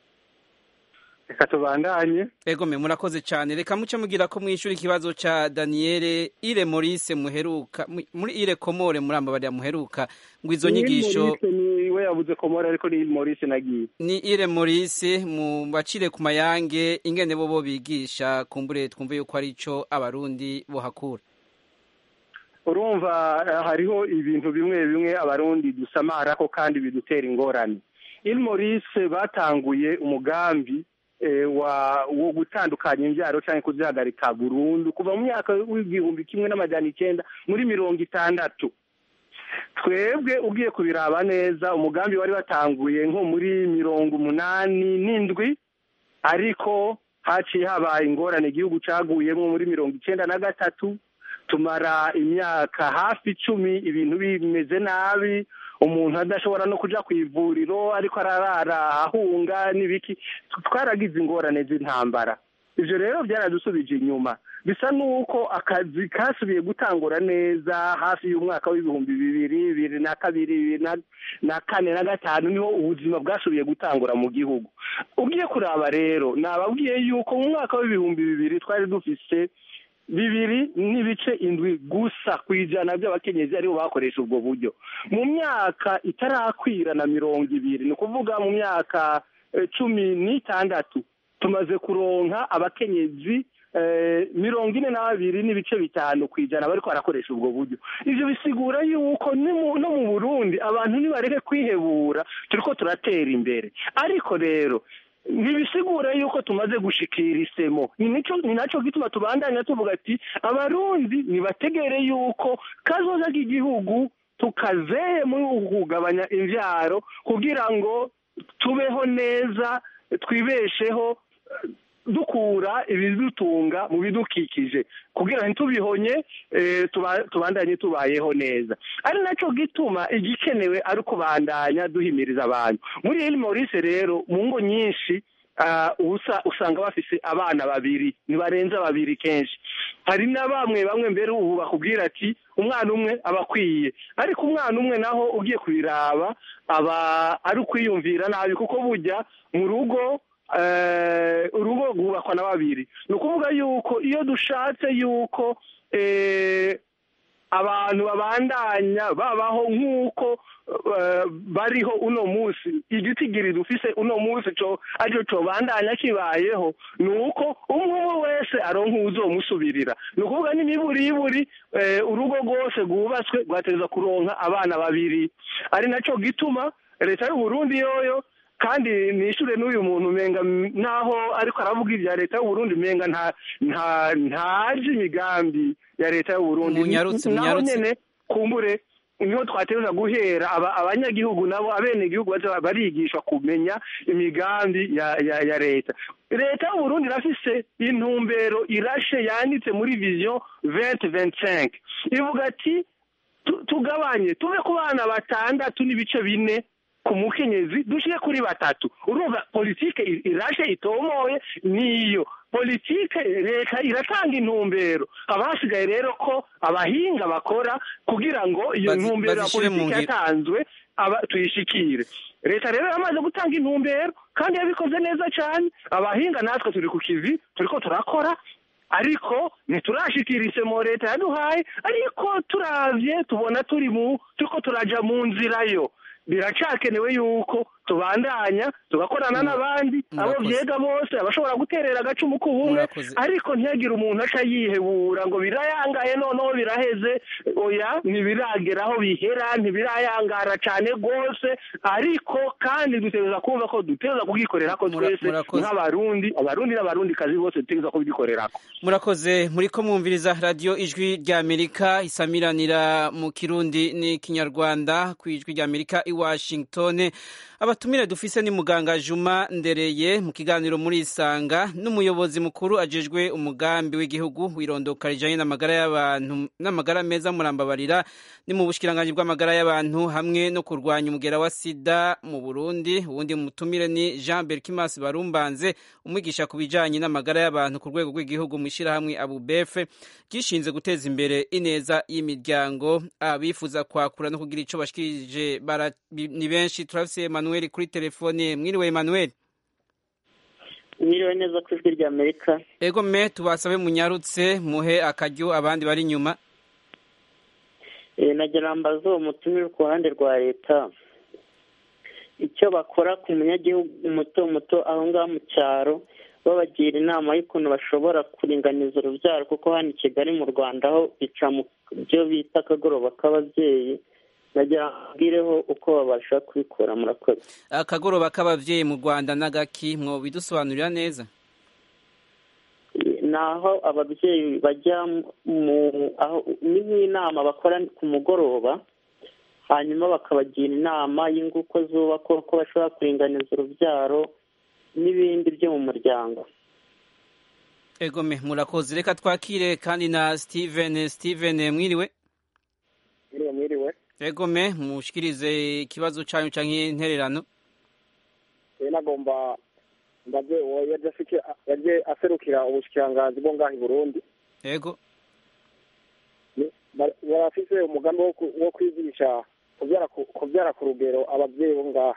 reka tubandanye egome murakoze cyane reka muce mugira ko mwishura ikibazo ca Daniele Ire Maurice muheruka mu- muri Ire Komore murambabarira muheruka ngo izo nyigisho ni we yabuze komora ariko ni Maurice nagiye ni Ire Maurice mu bacire ku mayange ingene bo bo bigisha kumbure twumve yuko ari ico abarundi bohakura urumva eh, hariho ibintu bimwe bimwe abarundi dusamarako kandi bidutera ingorane il Maurice batanguye umugambi eh, wa wo gutandukanya imbyaro cyangwa kuzihagarika burundu kuva mu myaka w'igihumbi kimwe n'amajana icyenda muri mirongo itandatu twebwe ugiye kubiraba neza umugambi wari watanguye nko muri mirongo umunani n'indwi ariko haciye habaye ingorane igihugu caguyemo muri mirongo icyenda na gatatu tumara imyaka hafi icumi ibintu bimeze nabi umuntu adashobora no kuja ku ivuriro ariko ararara ahunga n'ibiki twaragize ingorane z'intambara ivyo rero byaradusubije inyuma bisa n'uko akazi kasubiye gutangura neza hafi y'umwaka w'ibihumbi bibiri bibiri na kabiri bibiri na- na kane na gatanu niho ubuzima bwasubiye gutangura mu gihugu ugiye kuraba rero nababwiye yuko mu mwaka w'ibihumbi bibiri twari dufise bibiri n'ibice indwi gusa ku ijana by'abakenyezi aribo bakoresha ubwo buryo mu myaka itarakwira na mirongo ibiri ni ukuvuga mu myaka eh, cumi n'itandatu tumaze kuronka abakenyezi eh, mirongo ine na babiri n'ibice bitanu ku ijana bariko barakoresha ubwo buryo ivyo bisigura yuko ni mu- no mu burundi abantu nibareke kwihebura turiko turatera imbere ariko rero ntibisigura yuko tumaze gushikira isemo ni nico ni naco gituma tubandanya tuvuga ati abarundi nibategere yuko kazoza k'igihugu tukazeye muri uku kugabanya imvyaro kugira ngo tubeho neza twibesheho eh, dukura ibidutunga mu bidukikije kugira ngo ntitubihonye eh, tuba- tubandanye tubayeho neza ari naco gituma igikenewe ari ukubandanya duhimiriza abantu muri Ile Maurice rero mu ngo nyinshi ah, usa- usanga bafise abana babiri ntibarenza babiri kenshi hari na bamwe bamwe mbere ubu bakubwira ati umwana umwe aba akwiye ariko umwana umwe naho ugiye kubiraba aba ari ukwiyumvira nabi kuko burya mu rugo eh, urugo rwubakwa na babiri ni ukuvuga yuko iyo dushatse yuko eh, abantu babandanya babaho nk'uko eh, bariho uno munsi igitigiri dufise uno munsi co aricyo cobandanya kibayeho ni uko umwe umwe wese aronka uwuzomusubirira ni ukuvuga n'imiburiburi eh, urugo rwose rwubatswe rwategerezwa kuronka abana babiri ari naco gituma leta y'uburundi yoyo kandi nishure n'uyu muntu umenga m- naho ariko aravuga ibya leta y'uburundi umenga nta nta ntazi imigambi ya leta y'uburundi Munyarutse, naho munyarutse. nyene kumbure niho twategereza guhera aba- abanyagihugu nabo abenegihugu baza barigishwa kumenya imigambi ya ya ya leta leta y'uburundi irafise intumbero irashe yanditse muri vision 2025 ivuga ati tu- tugabanye tuve ku bana batandatu n'ibice bine ku mukenyezi dushire kuri batatu urumva politike i- irashe itomoye niyo politike leta iratanga intumbero abasigaye rero ko abahinga bakora kugira ngo iyo Bazi- ntumbero ya bazishire mu politike ngiro. yatanzwe aba tuyishikire leta rero yamaze gutanga intumbero kandi yabikoze neza cyane abahinga natwe turi ku kivi turiko turakora ariko ntiturashikira isemo leta yaduhaye ariko turavye tubona turi mu turiko turaja mu nzira yo biracakenewe yuko tubandanya tugakorana n'abandi abo Murakoze. vyega bose abashobora guterera agacumu k'ubumwe Murakoze. ariko ntihagire umuntu aca yihebura ngo birayangaye noneho biraheze oya ntibirageraho bihera ntibirayangara cane rwose ariko kandi dutegereza kumva ko dutegereza kugikorerako Mura- twese murakoze. nk'abarundi abarundi n'abarundi kazi bose dutegereza kubikorerako murakoze muriko mwumviriza radiyo ijwi ry'amerika isamiranira mu kirundi n'ikinyarwanda ku ijwi ry'amerika i washington abatumire dufise ni muganga juma ndereye mu kiganiro muri isanga n'umuyobozi mukuru ajejwe umugambi w'igihugu wirondoka rijanye n'amagara y'abantu n'amagara meza murambabarira ni mu bushikiranganji bw'amagara y'abantu hamwe no kurwanya umugera wa sida mu burundi uwundi mutumire ni jean berkimas barumbanze umwigisha ku bijanye n'amagara y'abantu ku rwego rw'igihugu mu ishyirahamwe abubefe ryishinze guteza imbere ineza y'imiryango abifuza kwakura no kugira ico bashikirije bara- bi- ni benshi turafise Emmanuel kuri telefone mwiriwe Emmanuel mwiriwe neza ku ijwi ry'amerika ego me tubasabe munyarutse muhe akaryo abandi bari inyuma Eh, nagira mbaze uwo mutumire ku ruhande rwa leta icyo bakora ku munyagihugu muto muto aho ngaho mu cyaro babagira inama y'ukuntu bashobora kuringaniza urubyaro kuko hano i kigali mu rwanda ho bica mu byo bita akagoroba k'ababyeyi nagira mbwireho uko babasha kubikora murakoze akagoroba k'abavyeyi mu Rwanda n'agaki mwo bidusobanurira neza ni aho ababyeyi bajya mu aho ni nk'inama bakora ku mugoroba hanyuma bakabagira inama y'inguko zubakwa uko bashobora kuringaniza urubyaro n'ibindi byo mu muryango ego me murakoze reka twakire kandi na Steven Steven mwiriwe mwiriwe mwiriwe ego me mushikirize ikibazo canyu canke intererano rero nagomba mbaze uwo yaje afike yaje aserukira ubushikiranganzi bwo ngaha i burundi yego Ni- bar- barafise umugambi wo ku- wo kwigisha kubyara ku- kubyara ku rugero ababyeyi bo ngaha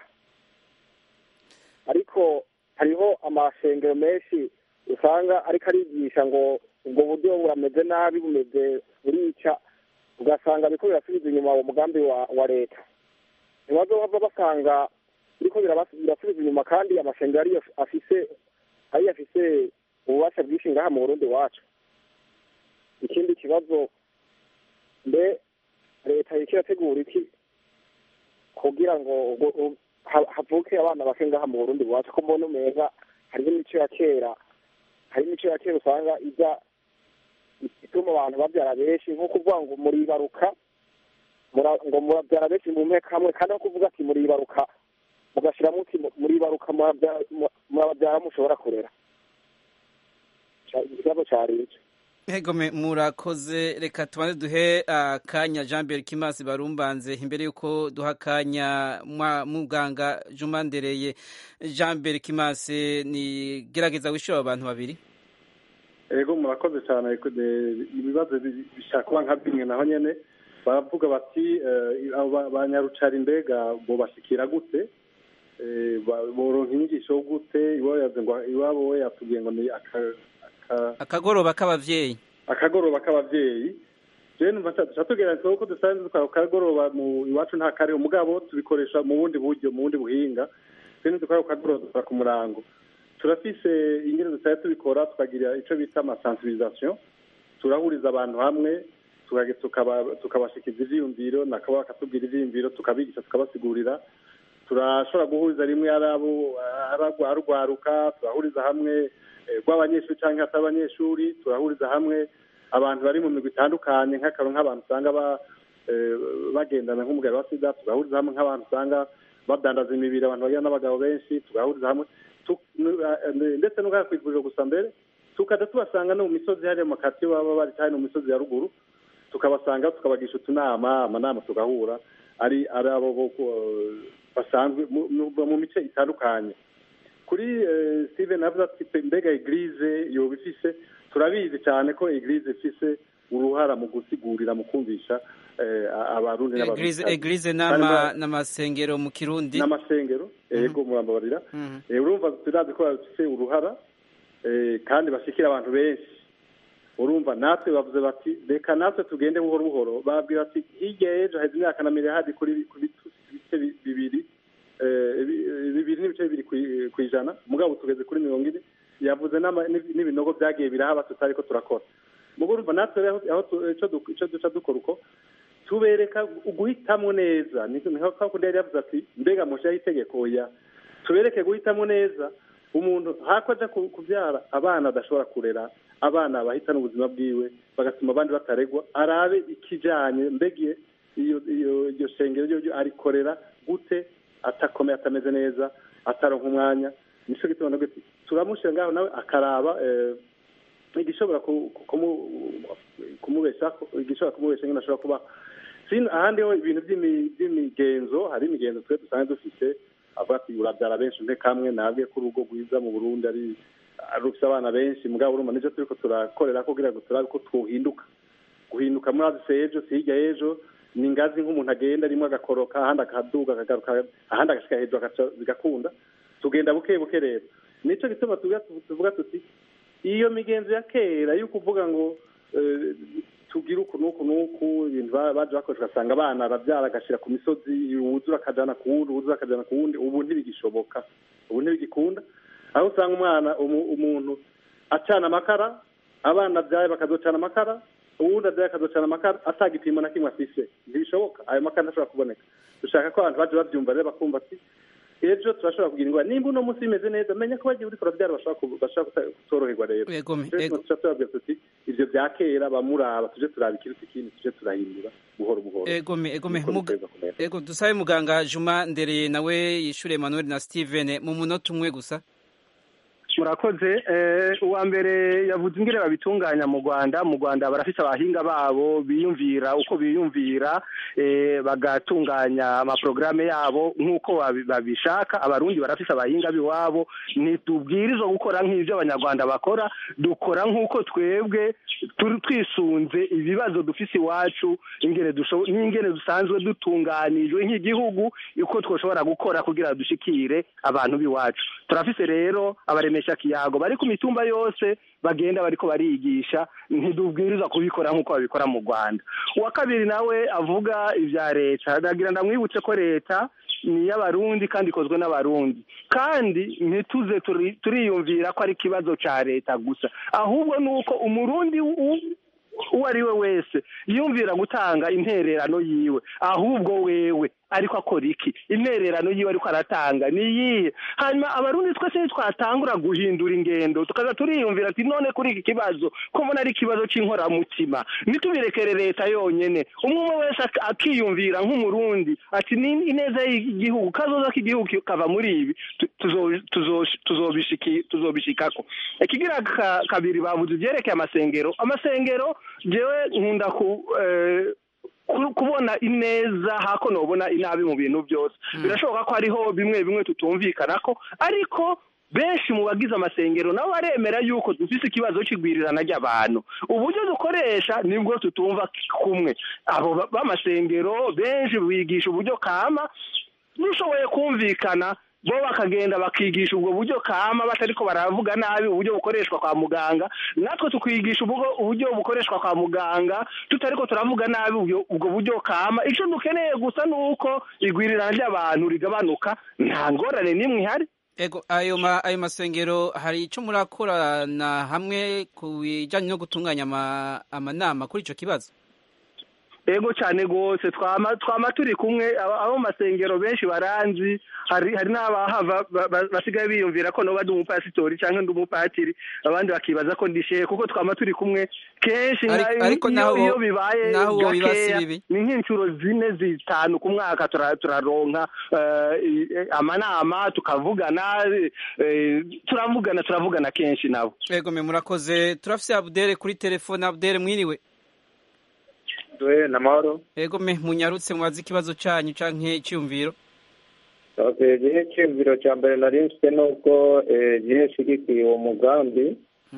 ariko hariho amashengero menshi usanga ariko arigisha ngo ubwo buryo burameze nabi bumeze burica ugasanga biriko birasubiza inyuma uwo mugambi wa wa leta ntibazohava basanga biriko birabas- birasubiza inyuma kandi amashengero ariyo afise ariyo afise ububasha bwinshi ngaha mu burundi wacu ikindi kibazo mbe leta iriko irategura iki kugira ngo ubwo- u- ha- havuke abana bake ngaha mu burundi iwacu ko mbona umenga hariho imico ya kera hari imico ya kera usanga ijya ituma abantu babyara benshi nko kuvuga ngo muribaruka mura- ngo murabyara benshi mu mpeka hamwe kandi no kuvuga ati muribaruka mugashiramo uti mu- muribaruka murabyara- mu- murababyara mushobora kurera Ca- ikibazo cari ico Hegome murakoze reka tubanze duhe akanya Jean Pierre Kimasi barumbanze imbere yuko duha akanya mwa- muganga Juma Ndereye Jean Pierre Kimasi ni gerageza wishura abantu babiri ego murakoze cyane ariko de- ibibazo bi- bishaka kuba nka bimwe naho nyene baravuga bati eh, abo ba- ba nyarucari mbega bobashikira gute Eh, ba- boronka inyigisho gute iwabo yavuze ngo iwabo we yatubwiye ngo ni aka- aka- akagoroba k'abavyeyi akagoroba k'abavyeyi rero numva tugira ko dusanzwe dukora ako kagoroba mu iwacu nta kariho mugabo tubikoresha mu bundi buryo mu bundi buhinga rero dukora ako kagoroba dukora ku murango turafise ingene dutaya tubikora tukagira ico bita amasensibilisation turahuriza abantu hamwe tukage- tukaba- tukabashikiza ivyiyumviro nakabo bakatubwira ivyiyumviro tukabigisha tukabasigurira turashobora guhuriza rimwe ari abo ari arugwaruka turahuriza hamwe eh, rw'abanyeshuri cyangwa atari abanyeshuri turahuriza hamwe abantu bari mu migwi itandukanye nk'akaro nk'abantu usanga ba eh, bagendana nk'umugabo wa sida tugahuriza hamwe nk'abantu usanga badandaza imibiri abantu bagira n'abagabo benshi tugahuriza hamwe tu- nu- eh, ndetse n'ubwa kwivuriro gusa mbere tukajya tubasanga no mu misozi hariya mu makatiyo baba bari cyane mu misozi ya ruguru tukabasanga tukabagisha utunama amanama tugahura ari ari abo bo ku- basanzwe mu- mu- mu mice itandukanye kuri eh, steven avuze ati "Pe- mbega eglise yoba ifise turabizi cyane ko eglise ifise uruhara mu gusigurira mu kumvisha eh, abarundi Eglise n'abarundi eglise nama n'amasengero mu Kirundi n'amasengero yego murambabarira Eh, urumva turazi ko bafise uruhara eh, kandi bashikira abantu benshi urumva natwe bavuze bati reka natwe tugende buhoro buhoro babwira bati hirya y'ejo haheze imyaka na miriyari kuri ku bitu- ibice bi- bibiri eh, bi- bibiri n'ibice bibiri kwi- kw'ijana mugabo tugeze kuri mirongo ine yavuze n'ama- n'ib- n'ibinogo byagiye birahaba tutari ko turakora mugo urumva natwe rero aho tu- ico du- ico duca dukora uko tubereka guhitamo neza ni nka kundi yari yavuze ati mbega mushaho itegeko oya tubereke guhitamo neza umuntu hako aja ku- kubyara abana adashobora kurera abana bahitana ubuzima bwiwe bagatuma abandi bataregwa arabe ikijanye mbege iyo iyo iryo shengero ryo ryo arikorera gute atakomeye atameze neza ataronka umwanya nico gituma nabwo ati turamushyira ngaho nawe akaraba eh, igishobora ku- ku- kumu- kumubesha igishobora kumubesha nyine ashobora kuba Sino ahandi ho ibintu by'imi- by'imigenzo hari imigenzo twe dusanzwe dufite avuga ati urabyara benshi mpe kamwe nabwe ko urugo rwiza mu burundi ari ari rufite abana benshi mugabo urumva nicyo turiko turakorera kugira ngo turabe ko twohinduka guhinduka muri azi ejo si hirya y'ejo ni ingazi nk'umuntu agenda rimwe agakoroka ahandi akaduga akagaruka ahandi agashika hejuru agaca bigakunda tugenda buke buke rero nico gituma tuvuga tuvuga tuti iyo migenzo ya kera yo kuvuga ngo eh, tugire uku n'uku n'uku ibintu ba- baje bakoresha ugasanga abana arabyara agashyira ku misozi wuzura akajana ku wundi wuzura akajana ku wundi ubu ntibigishoboka ubu ntibigikunda aho usanga umwana umu- umuntu acana amakara abana abyaye bakazocana amakara uwundi abyaye akazocana amakara ata gipimo na kimwe afise ntibishoboka ayo makara ntashobora kuboneka dushaka ko abantu baje bavyumva rero bakumva ati ejo turashobora kugira ingwara nimba uno munsi bimeze neza menya ko bagiye uriko urabyara bashobora ku- bashobora kuta- kutoroherwa rero Yego, Rero yego. tuca turabwira tuti ivyo vya kera bamuraba tuje turaba ikiruta ikindi tuje turahindura buhoro buhoro egome egome Niko muga- biteza kumera. ego dusabe muganga Juma Ndereye nawe yishure Emmanuel na Steven mu munota umwe gusa murakoze uwa mbere yavuze ingire babitunganya mu rwanda mu rwanda barafite abahinga babo biyumvira uko biyumvira bagatunganya amaporogaramu yabo nk'uko babishaka abarundi barafite abahinga b'iwabo ntitubwirizwa gukora nk'ibyo abanyarwanda bakora dukora nk'uko twebwe twisunze ibibazo dufite iwacu n'ingene dusanzwe dutunganijwe nk'igihugu uko twashobora gukora kugira dushikire abantu b'iwacu turafite rero abaremesha kiyago bari ku mitumba yose bagenda bariko barigisha ntidubwiriza kubikora nk'uko babikora mu rwanda uwa kabiri nawe avuga ibya leta ndagira ndamwibutse ko leta ni iy'abarundi kandi ikozwe n'abarundi kandi ntituze turiyumvira ko ari ikibazo cya leta gusa ahubwo ni uko umurundi uwo ari we wese yumvira gutanga intererano yiwe ahubwo wewe ariko akora iki intererano yiwe ariko aratanga ni iyihe hanyuma abarundi twese ntitwatangura guhindura ingendo tukaza turiyumvira ati none kuri iki kibazo ko mbona ari ikibazo cy'inkoramutima ntitubirekere leta yonyine umwe umwe wese akiyumvira nk'umurundi ati ni ineza y'igihugu kazoza k'igihugu kava muri ibi tuzobishikako ikigira kabiri bavuze ibyerekeye amasengero amasengero jewe nkunda ku kubona ineza hako nobona inabi mu bintu byose birashoboka ko hariho bimwe bimwe tutumvikana ko ariko benshi mu bagize amasengero nabo baremera yuko dufite ikibazo cy'igwirirana ry'abantu uburyo dukoresha nibwo tutumva kumwe abo b'amasengero benshi bigisha uburyo kama dushoboye kumvikana bo bakagenda bakigisha ubwo buryo kama batariko baravuga nabi uburyo bukoreshwa kwa muganga natwe tukigisha uburyo bukoreshwa kwa muganga tutariko turavuga nabi ubwo buryo kama icyo dukeneye gusa ni uko igwirirana ry'abantu rigabanuka nta ngorane n'imwe ihari ego ayo ma ayo masengero hari icyo murakorana hamwe ku bijyanye no gutunganya amanama kuri icyo kibazo ego cyane rwose twama turi kumwe abo masengero benshi baranzi hari hari n'abahava basigaye biyumvira ko noba ndi umupasitori cyangwa ndi umupatiri abandi bakibaza ko ndishe kuko twama turi kumwe kenshi iyo bibaye gakeya ni nk'inshuro zine zitanu ku mwaka turaronka amanama tukavugana turavugana turavugana kenshi nabo ego me murakoze turafise abudere kuri telefone abudere mwiriwe we na mahoro ego me munyarutse mubaze ikibazo cyanyu canke icyumviro okay gihe cyumviro cya mbere nari mfite nuko gihe shigikiye uwo mugambi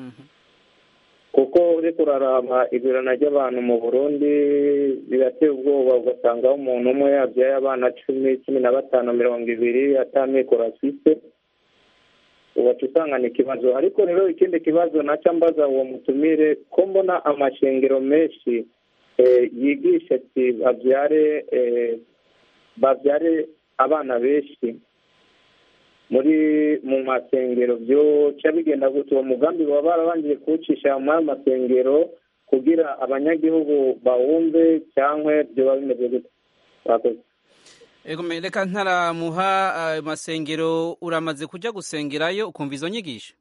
kuko uriko uraraba igurana ry'abantu mu burundi birateye ubwoba ugasangaho umuntu umwe yabyaye abana cumi cumi na batanu mirongo ibiri atamikoro afise ubaca usanga ni ikibazo ariko rero ikindi kibazo naca mbaza uwo mutumire ko mbona amashengero menshi yigisha ati babyare babyare abana benshi muri mu masengero byoca bigenda gutya uwo mugambi baba barabanje kuwucisha muri ayo masengero kugira abanyagihugu bawumve cyangwa byoba bimeze gutya ego reka ntaramuha ayo masengero uramaze kujya gusengerayo ukumva izo nyigisho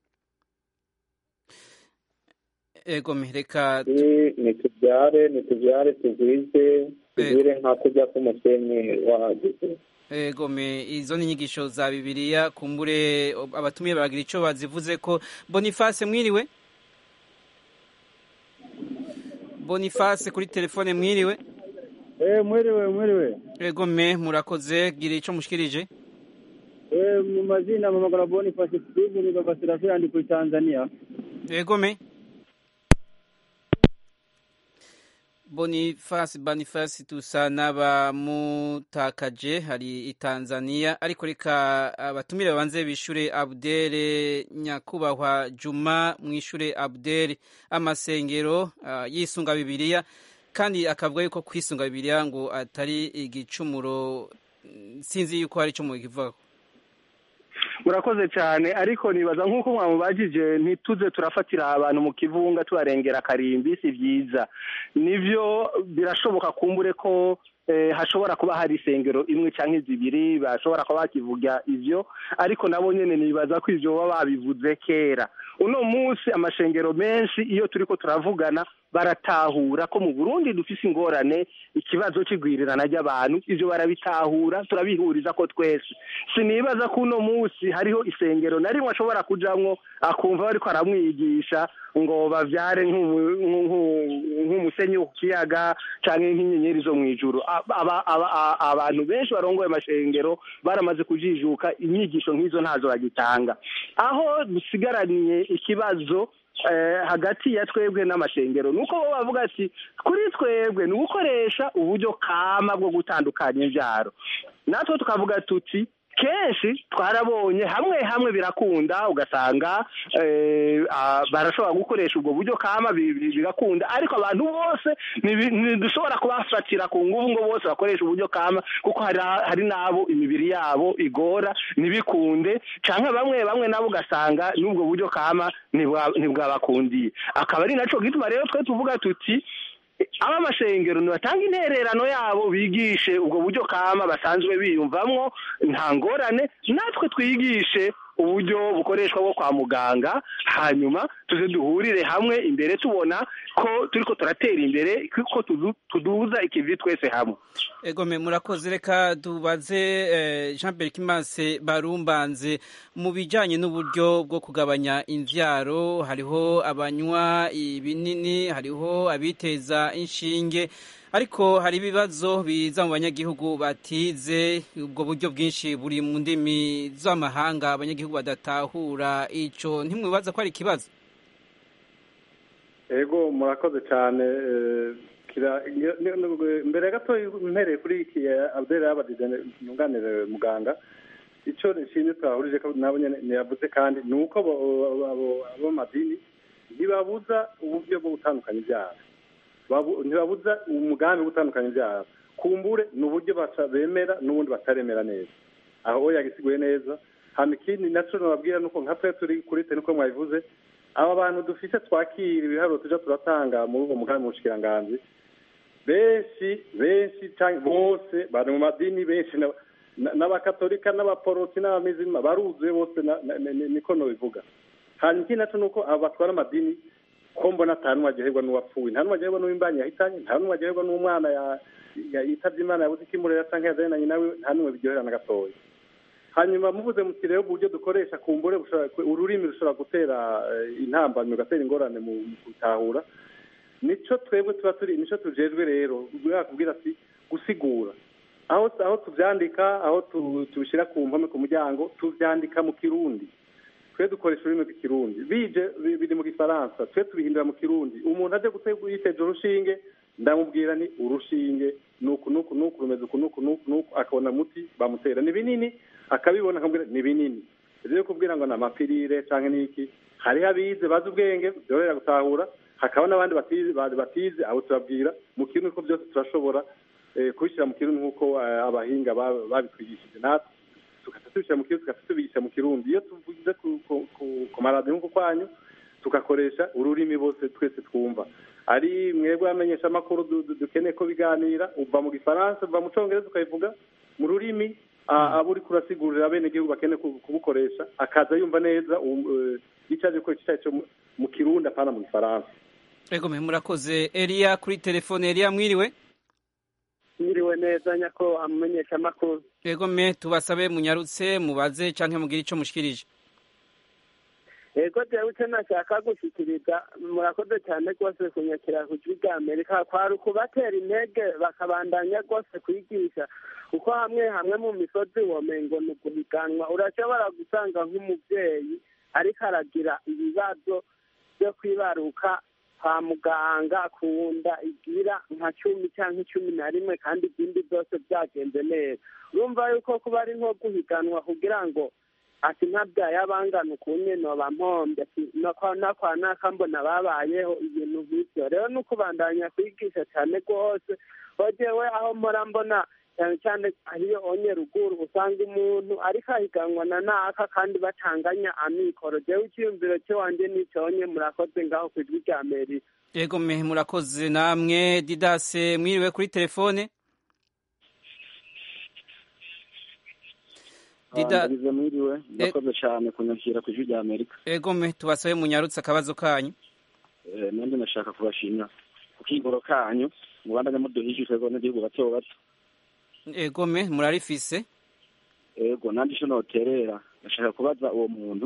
ego reka nitubyare nitubyare tugwize tugwire nka kujya k'umusenyi wahageze ego izo ni inyigisho za bibiliya kumbure abatumiye baragira icyo bazivuze ko boniface mwiriwe boniface kuri telefone mwiriwe mwiriwe mwiriwe ego me murakoze gira icyo mushikirije mu mazina mpamagara boniface steve ni baba serafira ndi kuri tanzania ego me Boniface Boniface tusa n'abamutakaje hari i Tanzania ariko reka abatumire babanze bishure Abdere nyakubahwa Juma mwishure Abdere amasengero uh, yisunga bibiliya kandi akavuga yuko kwisunga bibiliya ngo atari igicumuro sinzi yuko hari icyo mukivuga murakoze cyane ariko nibaza nk'uko mwamubajije ntituze turafatira abantu mu kivunga tubarengera akarimbi si byiza nibyo birashoboka kumbure ko hashobora kuba hari isengero imwe cyangwa zibiri bashobora kuba bakivuga ibyo ariko nabo nyine nibaza ko ibyo baba babivuze kera uno munsi amashengero menshi iyo turi ko turavugana baratahura ko mu burundi dufise ingorane ikibazo cy'igwirirana ry'abantu ibyo barabitahura turabihuriza ko twese sinibaza ko uno munsi hariho isengero na rimwe ashobora kujamwo akumva bariko aramwigisha ngo bavyare nk'umu- nk'u- nk'umusenyi wo ku kiyaga canke nk'inyenyeri zo mw'ijuru Aba- aba- aba- abantu benshi barongoye amashengero baramaze kujijuka inyigisho nk'izo ntazo bagitanga aho dusigaraniye ikibazo eh, hagati ya twebwe n'amashengero nuko bo bavuga ati kuri twebwe ni ugukoresha uburyo kama bwo gutandukanya imbyaro natwe tukavuga tuti kenshi twarabonye hamwe hamwe birakunda ugasanga eh, ah, barashobora gukoresha ubwo buryo kama bi- bi- bigakunda ariko abantu bose ntibi- ntidushobora kubafatira ku nguvu ngo bose bakoresha uburyo kama kuko hari hari n'abo imibiri yabo igora ntibikunde canke bamwe bamwe nabo ugasanga n'ubwo buryo kama ntibwa- ntibwabakundiye akaba ari naco gituma rero twe tuvuga tuti aba amashengero nibatanga intererano yabo bigishe ubwo buryo kama basanzwe biyumvamwo nta ngorane natwe twigishe uburyo bukoreshwa bwo kwa muganga hanyuma tuze duhurire hamwe imbere tubona ko turiko turatera imbere ko tudu- tuduza ikivi twese hamwe egome murakoze reka tubaze eh, jean berkimanse barumbanze mu bijyanye n'uburyo bwo kugabanya imbyaro hariho abanywa ibinini hariho abiteza inshinge ariko hari ibibazo biza mu banyagihugu batize ubwo buryo bwinshi buri mu ndimi z'amahanga abanyagihugu badatahura ico ntimwibaza ko ari ikibazo ego murakoze cyane eh, kira- nge- nge- nge- mbere gato mpereye kuri iki eh, abdel yabadije nunganire muganga icyo nshimye twahurije ko nabo nyene yavuze kandi ni uko abo- abo- abo- abomadini ntibabuza uburyo bwo gutandukanya ibyaha Babu- ntibabuza umugambi wo gutandukanya ibyaha kumbure ni uburyo baca- bemera n'ubundi bataremera neza aho yagisiguye neza hano ikindi naco nababwira nuko nka twe turi kuri te nuko mwabivuze aba bantu dufise twakira ibiharuro tuja turatanga muri uwo mugambi mushikiranganji benshi benshi canke bose bari mu madini benshi na- na- n'abakatolika n'abaporoti n'abamizima baruzuye bose na- na- ni- niko nobivuga hanyuma ikindi naco nuko abo batwara amadini ko mbona ata n'umwe aryoherwa n'uwapfuye nta n'umwe aryoherwa n'uw'imbanyi yahitanye nta n'umwe aryoherwa n'umwana ya- ya- yitavye imana yabuze ikimurera canke yazananye nawe nta n'umwe biryohera na gatoya hanyuma muvuze muti rero uburyo dukoresha kumbure bushobora ururimi rushobora gutera eh, intambamyi ugatera ingorane mu mu gutahura nico twebwe tuba turi nico tujejwe rero kubwira ati gusigura aho aho tuvyandika aho tu- tubishira ku mpome ku muryango tuvyandika mu kirundi twe dukoresha ururimi rw'ikirundi bije bi- biri mu gifaransa twe tubihindura mu kirundi umuntu aje gutega yiteje urushinge ndamubwira ni urushinge nuku nuku nuku rumeze uku nuku nuku nuku akabona muti bamutera ni binini akabibona akamubwira ni binini rero kubwira ngo ni amapirire canke niki hariho abize bazi ubwenge byorohera gutahura hakaba n'abandi batize ba- batize abo tubabwira mu kirundi ko byose turashobora eh, kubishyira mu kirundi nk'uko eh, abahinga ba- babitwigishije natwe tugaca tubishyira mu kirundi tugaca tubigisha mu kirundi iyo tuvuze ku- ku- ku- ku maradiyo nk'uko kwanyu tugakoresha ururimi bose twese twumva ari mwebwe bamenyesha amakuru du- du- dukeneye ko biganira uva mu gifaransa uva mu congereza ukabivuga mu rurimi a- abo uriko urasigurira bene igihugu bakeneye ku- kubukoresha akaza yumva neza um- eh, ico aje gukoresha ico ari cyo mu- mu kirundi apana mu gifaransa egome murakoze eliya kuri telefone eliya mwiriwe mwiriwe neza nyako amenyesha amakuru egome tubasabe munyarutse mubaze canke mugire ico mushikirije ego jewe icyo nashaka gushikiriza murakoze cyane rwose kunyakira ku jwi rya amerika kwari ukubatera intege bakabandanya rwose kwigisha kuko hamwe hamwe mu misozi womengo ni uguhiganwa urashobora gusanga nk'umubyeyi ariko aragira ibibazo byo kwibaruka kwa muganga ku nda igira nka cumi cyangwa cumi na rimwe kandi izindi zose byagenze neza urumva yuko kuba ari nko guhiganwa kugira ngo ati ntabyaye abangana ukunye noba mpombe ati nakwa nakwa naka mbona babayeho ibintu nk'ibyo rero ni ukubandanya kwigisha cyane rwose hogewe aho mpora mbona cyane cyane iyo onye ruguru usanga umuntu ariko ahiganwa na naka kandi batanganya amikoro jewe icyiyumviro cy'iwanjye n'icyonye murakoze ngaho ku ijwi rya amerika egome murakoze namwe didase mwiriwe kuri telefone Dida- ndagize mwiriwe murakoze cyane kunyakira ku ijwi rya amerika egome tubasabe munyarutse akabazo kanyu Eh, nanjye ndashaka kubashimira ku kigoro kanyu mubandanya muduhije twebwe abanyagihugu bato bato egome murarifise yego nandi ico noterera ndashaka kubaza uwo muntu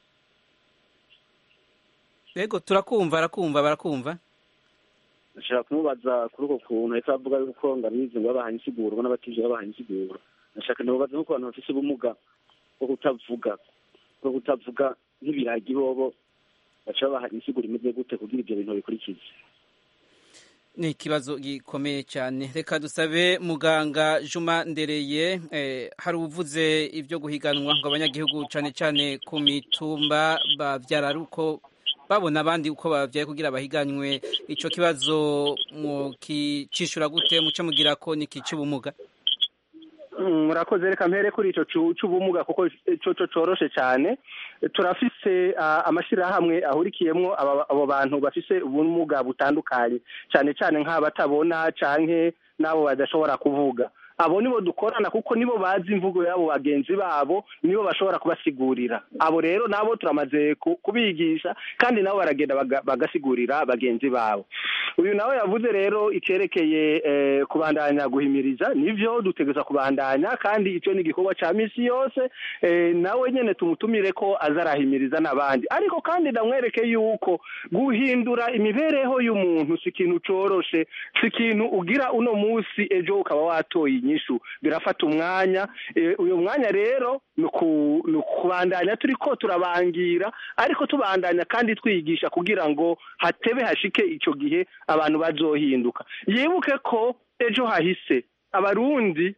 yego turakumva arakumva barakumva ndashaka kumubaza kuri uko kuntu ahita avuga yuko ngabizi ngo babahaye insiguro ngo n'abatije babahaye insiguro ndashaka ndamubaza nko ku bantu bafise ubumuga bwo kutavuga bwo kutavuga nk'ibiragi bobo baca babaha insiguro imeze gute kugira ivyo bintu bikurikize ni ikibazo gikomeye cyane reka dusabe muganga juma ndereye eh, hari uvuze ibyo guhiganwa ngo abanyagihugu cyane cyane ku mitumba bavyara ari uko babona abandi uko bavyaye kugira bahiganwe ico kibazo mukicishura gute muce mugira ko ni kicubumuga murakoze reka mpere kuri ico c'ubumuga kuko coco coroshe cyane turafise amashyirahamwe ahurikiyemwo abo bantu bafise ubumuga butandukanye cyane cyane nk'abatabona canke n'abo badashobora kuvuga abo nibo dukorana kuko nibo bazi imvugo y'abo bagenzi babo nibo bashobora kubasigurira abo rero nabo turamaze kubigisha kandi nabo baragenda bagasigurira bagenzi babo uyu nawe yavuze rero icyerekeye kubandanya guhimiriza nivyo dutegereza kubandanya kandi icyo ni igikorwa cya misi yose nawe nyine tumutumire ko aza arahimiriza n'abandi ariko kandi ndamwereke yuko guhindura imibereho y'umuntu si ikintu coroshe si ikintu ugira uno munsi ejo ukaba watoye inyishu birafata umwanya uyu mwanya rero ni ukubandanya turi ko turabangira ariko tubandanya kandi twigisha kugira ngo hatebe hashike icyo gihe abantu bazohinduka yibuke ko ejo hahise abarundi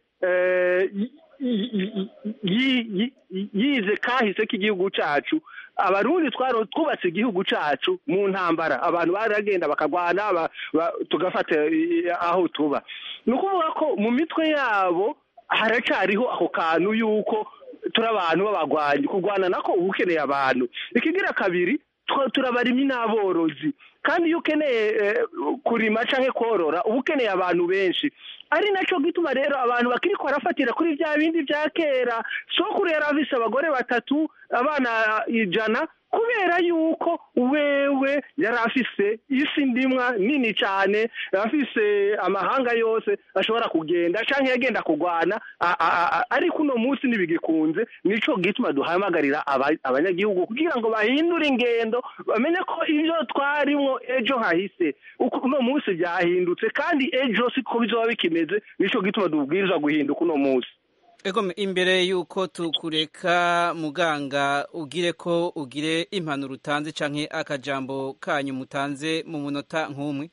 yize kahise k'igihugu cyacu abarundi twubatse igihugu cyacu mu ntambara abantu baragenda bakagwana tugafata aho tuba ni ukuvuga ko mu mitwe yabo haracyariho ako kantu y'uko turi abantu b'abagwanyi kurwana nako uba ukeneye abantu ikigira kabiri turabarimyi n'aborozi kandi iyo ukeneye kurima cyangwa korora uba ukeneye abantu benshi ari nacyo gituma rero abantu bakiri barafatira kuri bya bindi bya kera sokuru yari afise abagore batatu abana ijana kubera yuko wewe yari afise isi ndimwa nini cyane afise amahanga yose ashobora kugenda cyangwa yagenda kurwana ariko uno munsi ntibigikunze nico gituma duhamagarira abanyagihugu kugira ngo bahindure ingendo bamenye ko ibyo twarimwo ejo hahise uno munsi byahindutse kandi ejo siko bizoba bikimeze nico gituma dubwirizwa guhinduka uno munsi Ego imbere yuko tukureka muganga ugire ko ugire impanuro utanze canke akajambo kanyu mutanze mu munota nk'umwe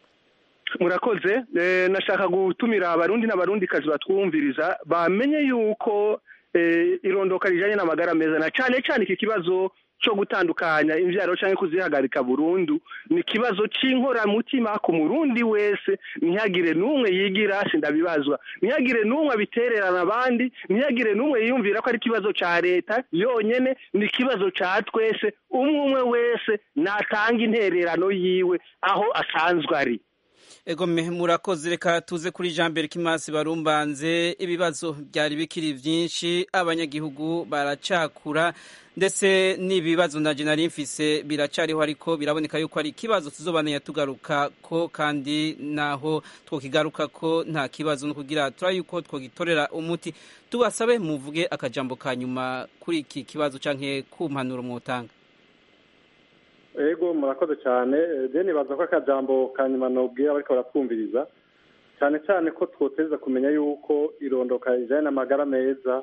murakoze nashaka gutumira abarundi n'abarundi kazi batwumviriza bamenye yuko irondoka rijanye n'amagara meza na cane cane iki kibazo cyo gutandukanya imvyaro canke kuzihagarika burundu ni kibazo c'inkoramutima ku murundi wese ntihagire n'umwe yigira sindabibazwa ntihagire n'umwe abitererana abandi ntihagire n'umwe yiyumvira ko ari ikibazo ca leta yonyene ni ikibazo ca twese umwe umwe wese natanga intererano yiwe aho asanzwe ari ego murakoze reka tuze kuri jean mbere kimasi barumbanze ibibazo byari bikiri byinshi abanyagihugu baracakura ndetse n'ibibazo na nari mfise biracariho ariko biraboneka yuko ari ikibazo tuzobananya tugaruka ko kandi naho twokigaruka ko nta kibazo no kugira tura yuko twogitorera umuti tubasabe muvuge akajambo ka nyuma kuri iki kibazo canke ku mpanuro mwotanga ego murakoze cyane deni baza ko akajambo ka nyuma nubwira bariko baratwumviriza cyane cyane ko twoteza kumenya yuko irondoka rijanye n'amagara meza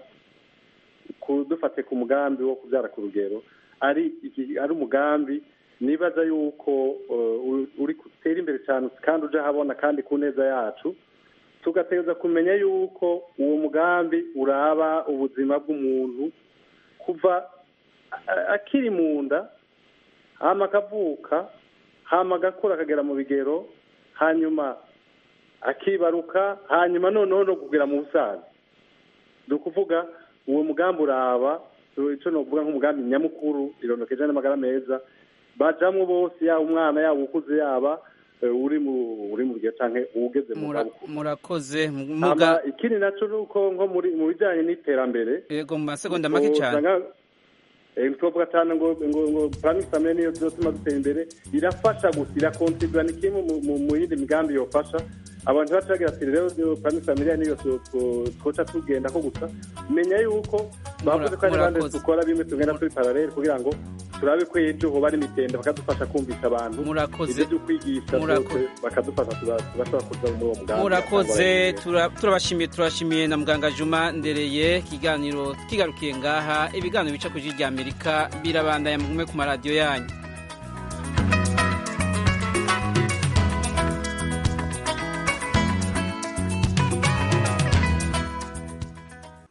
dufate ku mugambi wo kubyara ku rugero ari ari umugambi nibaza yuko uri gutera imbere cyane kandi uje ahabona kandi ku neza yacu tugategereza kumenya yuko uwo mugambi uraba ubuzima bw'umuntu kuva akiri mu nda hama akavuka hama agakura akagera mu bigero hanyuma akibaruka hanyuma noneho no kugera mu busaza ni ukuvuga uwo mugambi uraba icyo ni ukuvuga nk'umugambi nyamukuru irondokeje n'amagara meza bajamwo bose yaba umwana yaba ukuze yaba uri mu uri mu gihe cyangwa ugeze mu zabukuru murakoze muga ikindi nacyo ni uko nko muri mu bijyanye n'iterambere yego mu masegonda make cyane twavuga cyane ngo ngo ngo planning family niyo zotuma dutera imbere irafasha gusa irakontribura ni kimwe mu- mu- mu yindi migambi yofasha abantu baca bagira ati rero planning family niyo tu- tu- twoca tugenda ko gusa menya yuko bavuze ko hari abandi murakoze. dukora bimwe tugenda turi paralele kugira ngo turabe ko ejo hoba ari imitende bakadufasha kumvisha abantu Murakoze. ibyo byo kwigisha Murakoze. byose bakadufasha tuba- tugashobora kuza muri uwo mugambi murakoze tura- turabashimiye turashimiye na muganga juma ndereye ikiganiro kigarukiye ngaha ibiganiro bica ku ijwi rya amerika birabandanya mugume ku maradiyo yanyu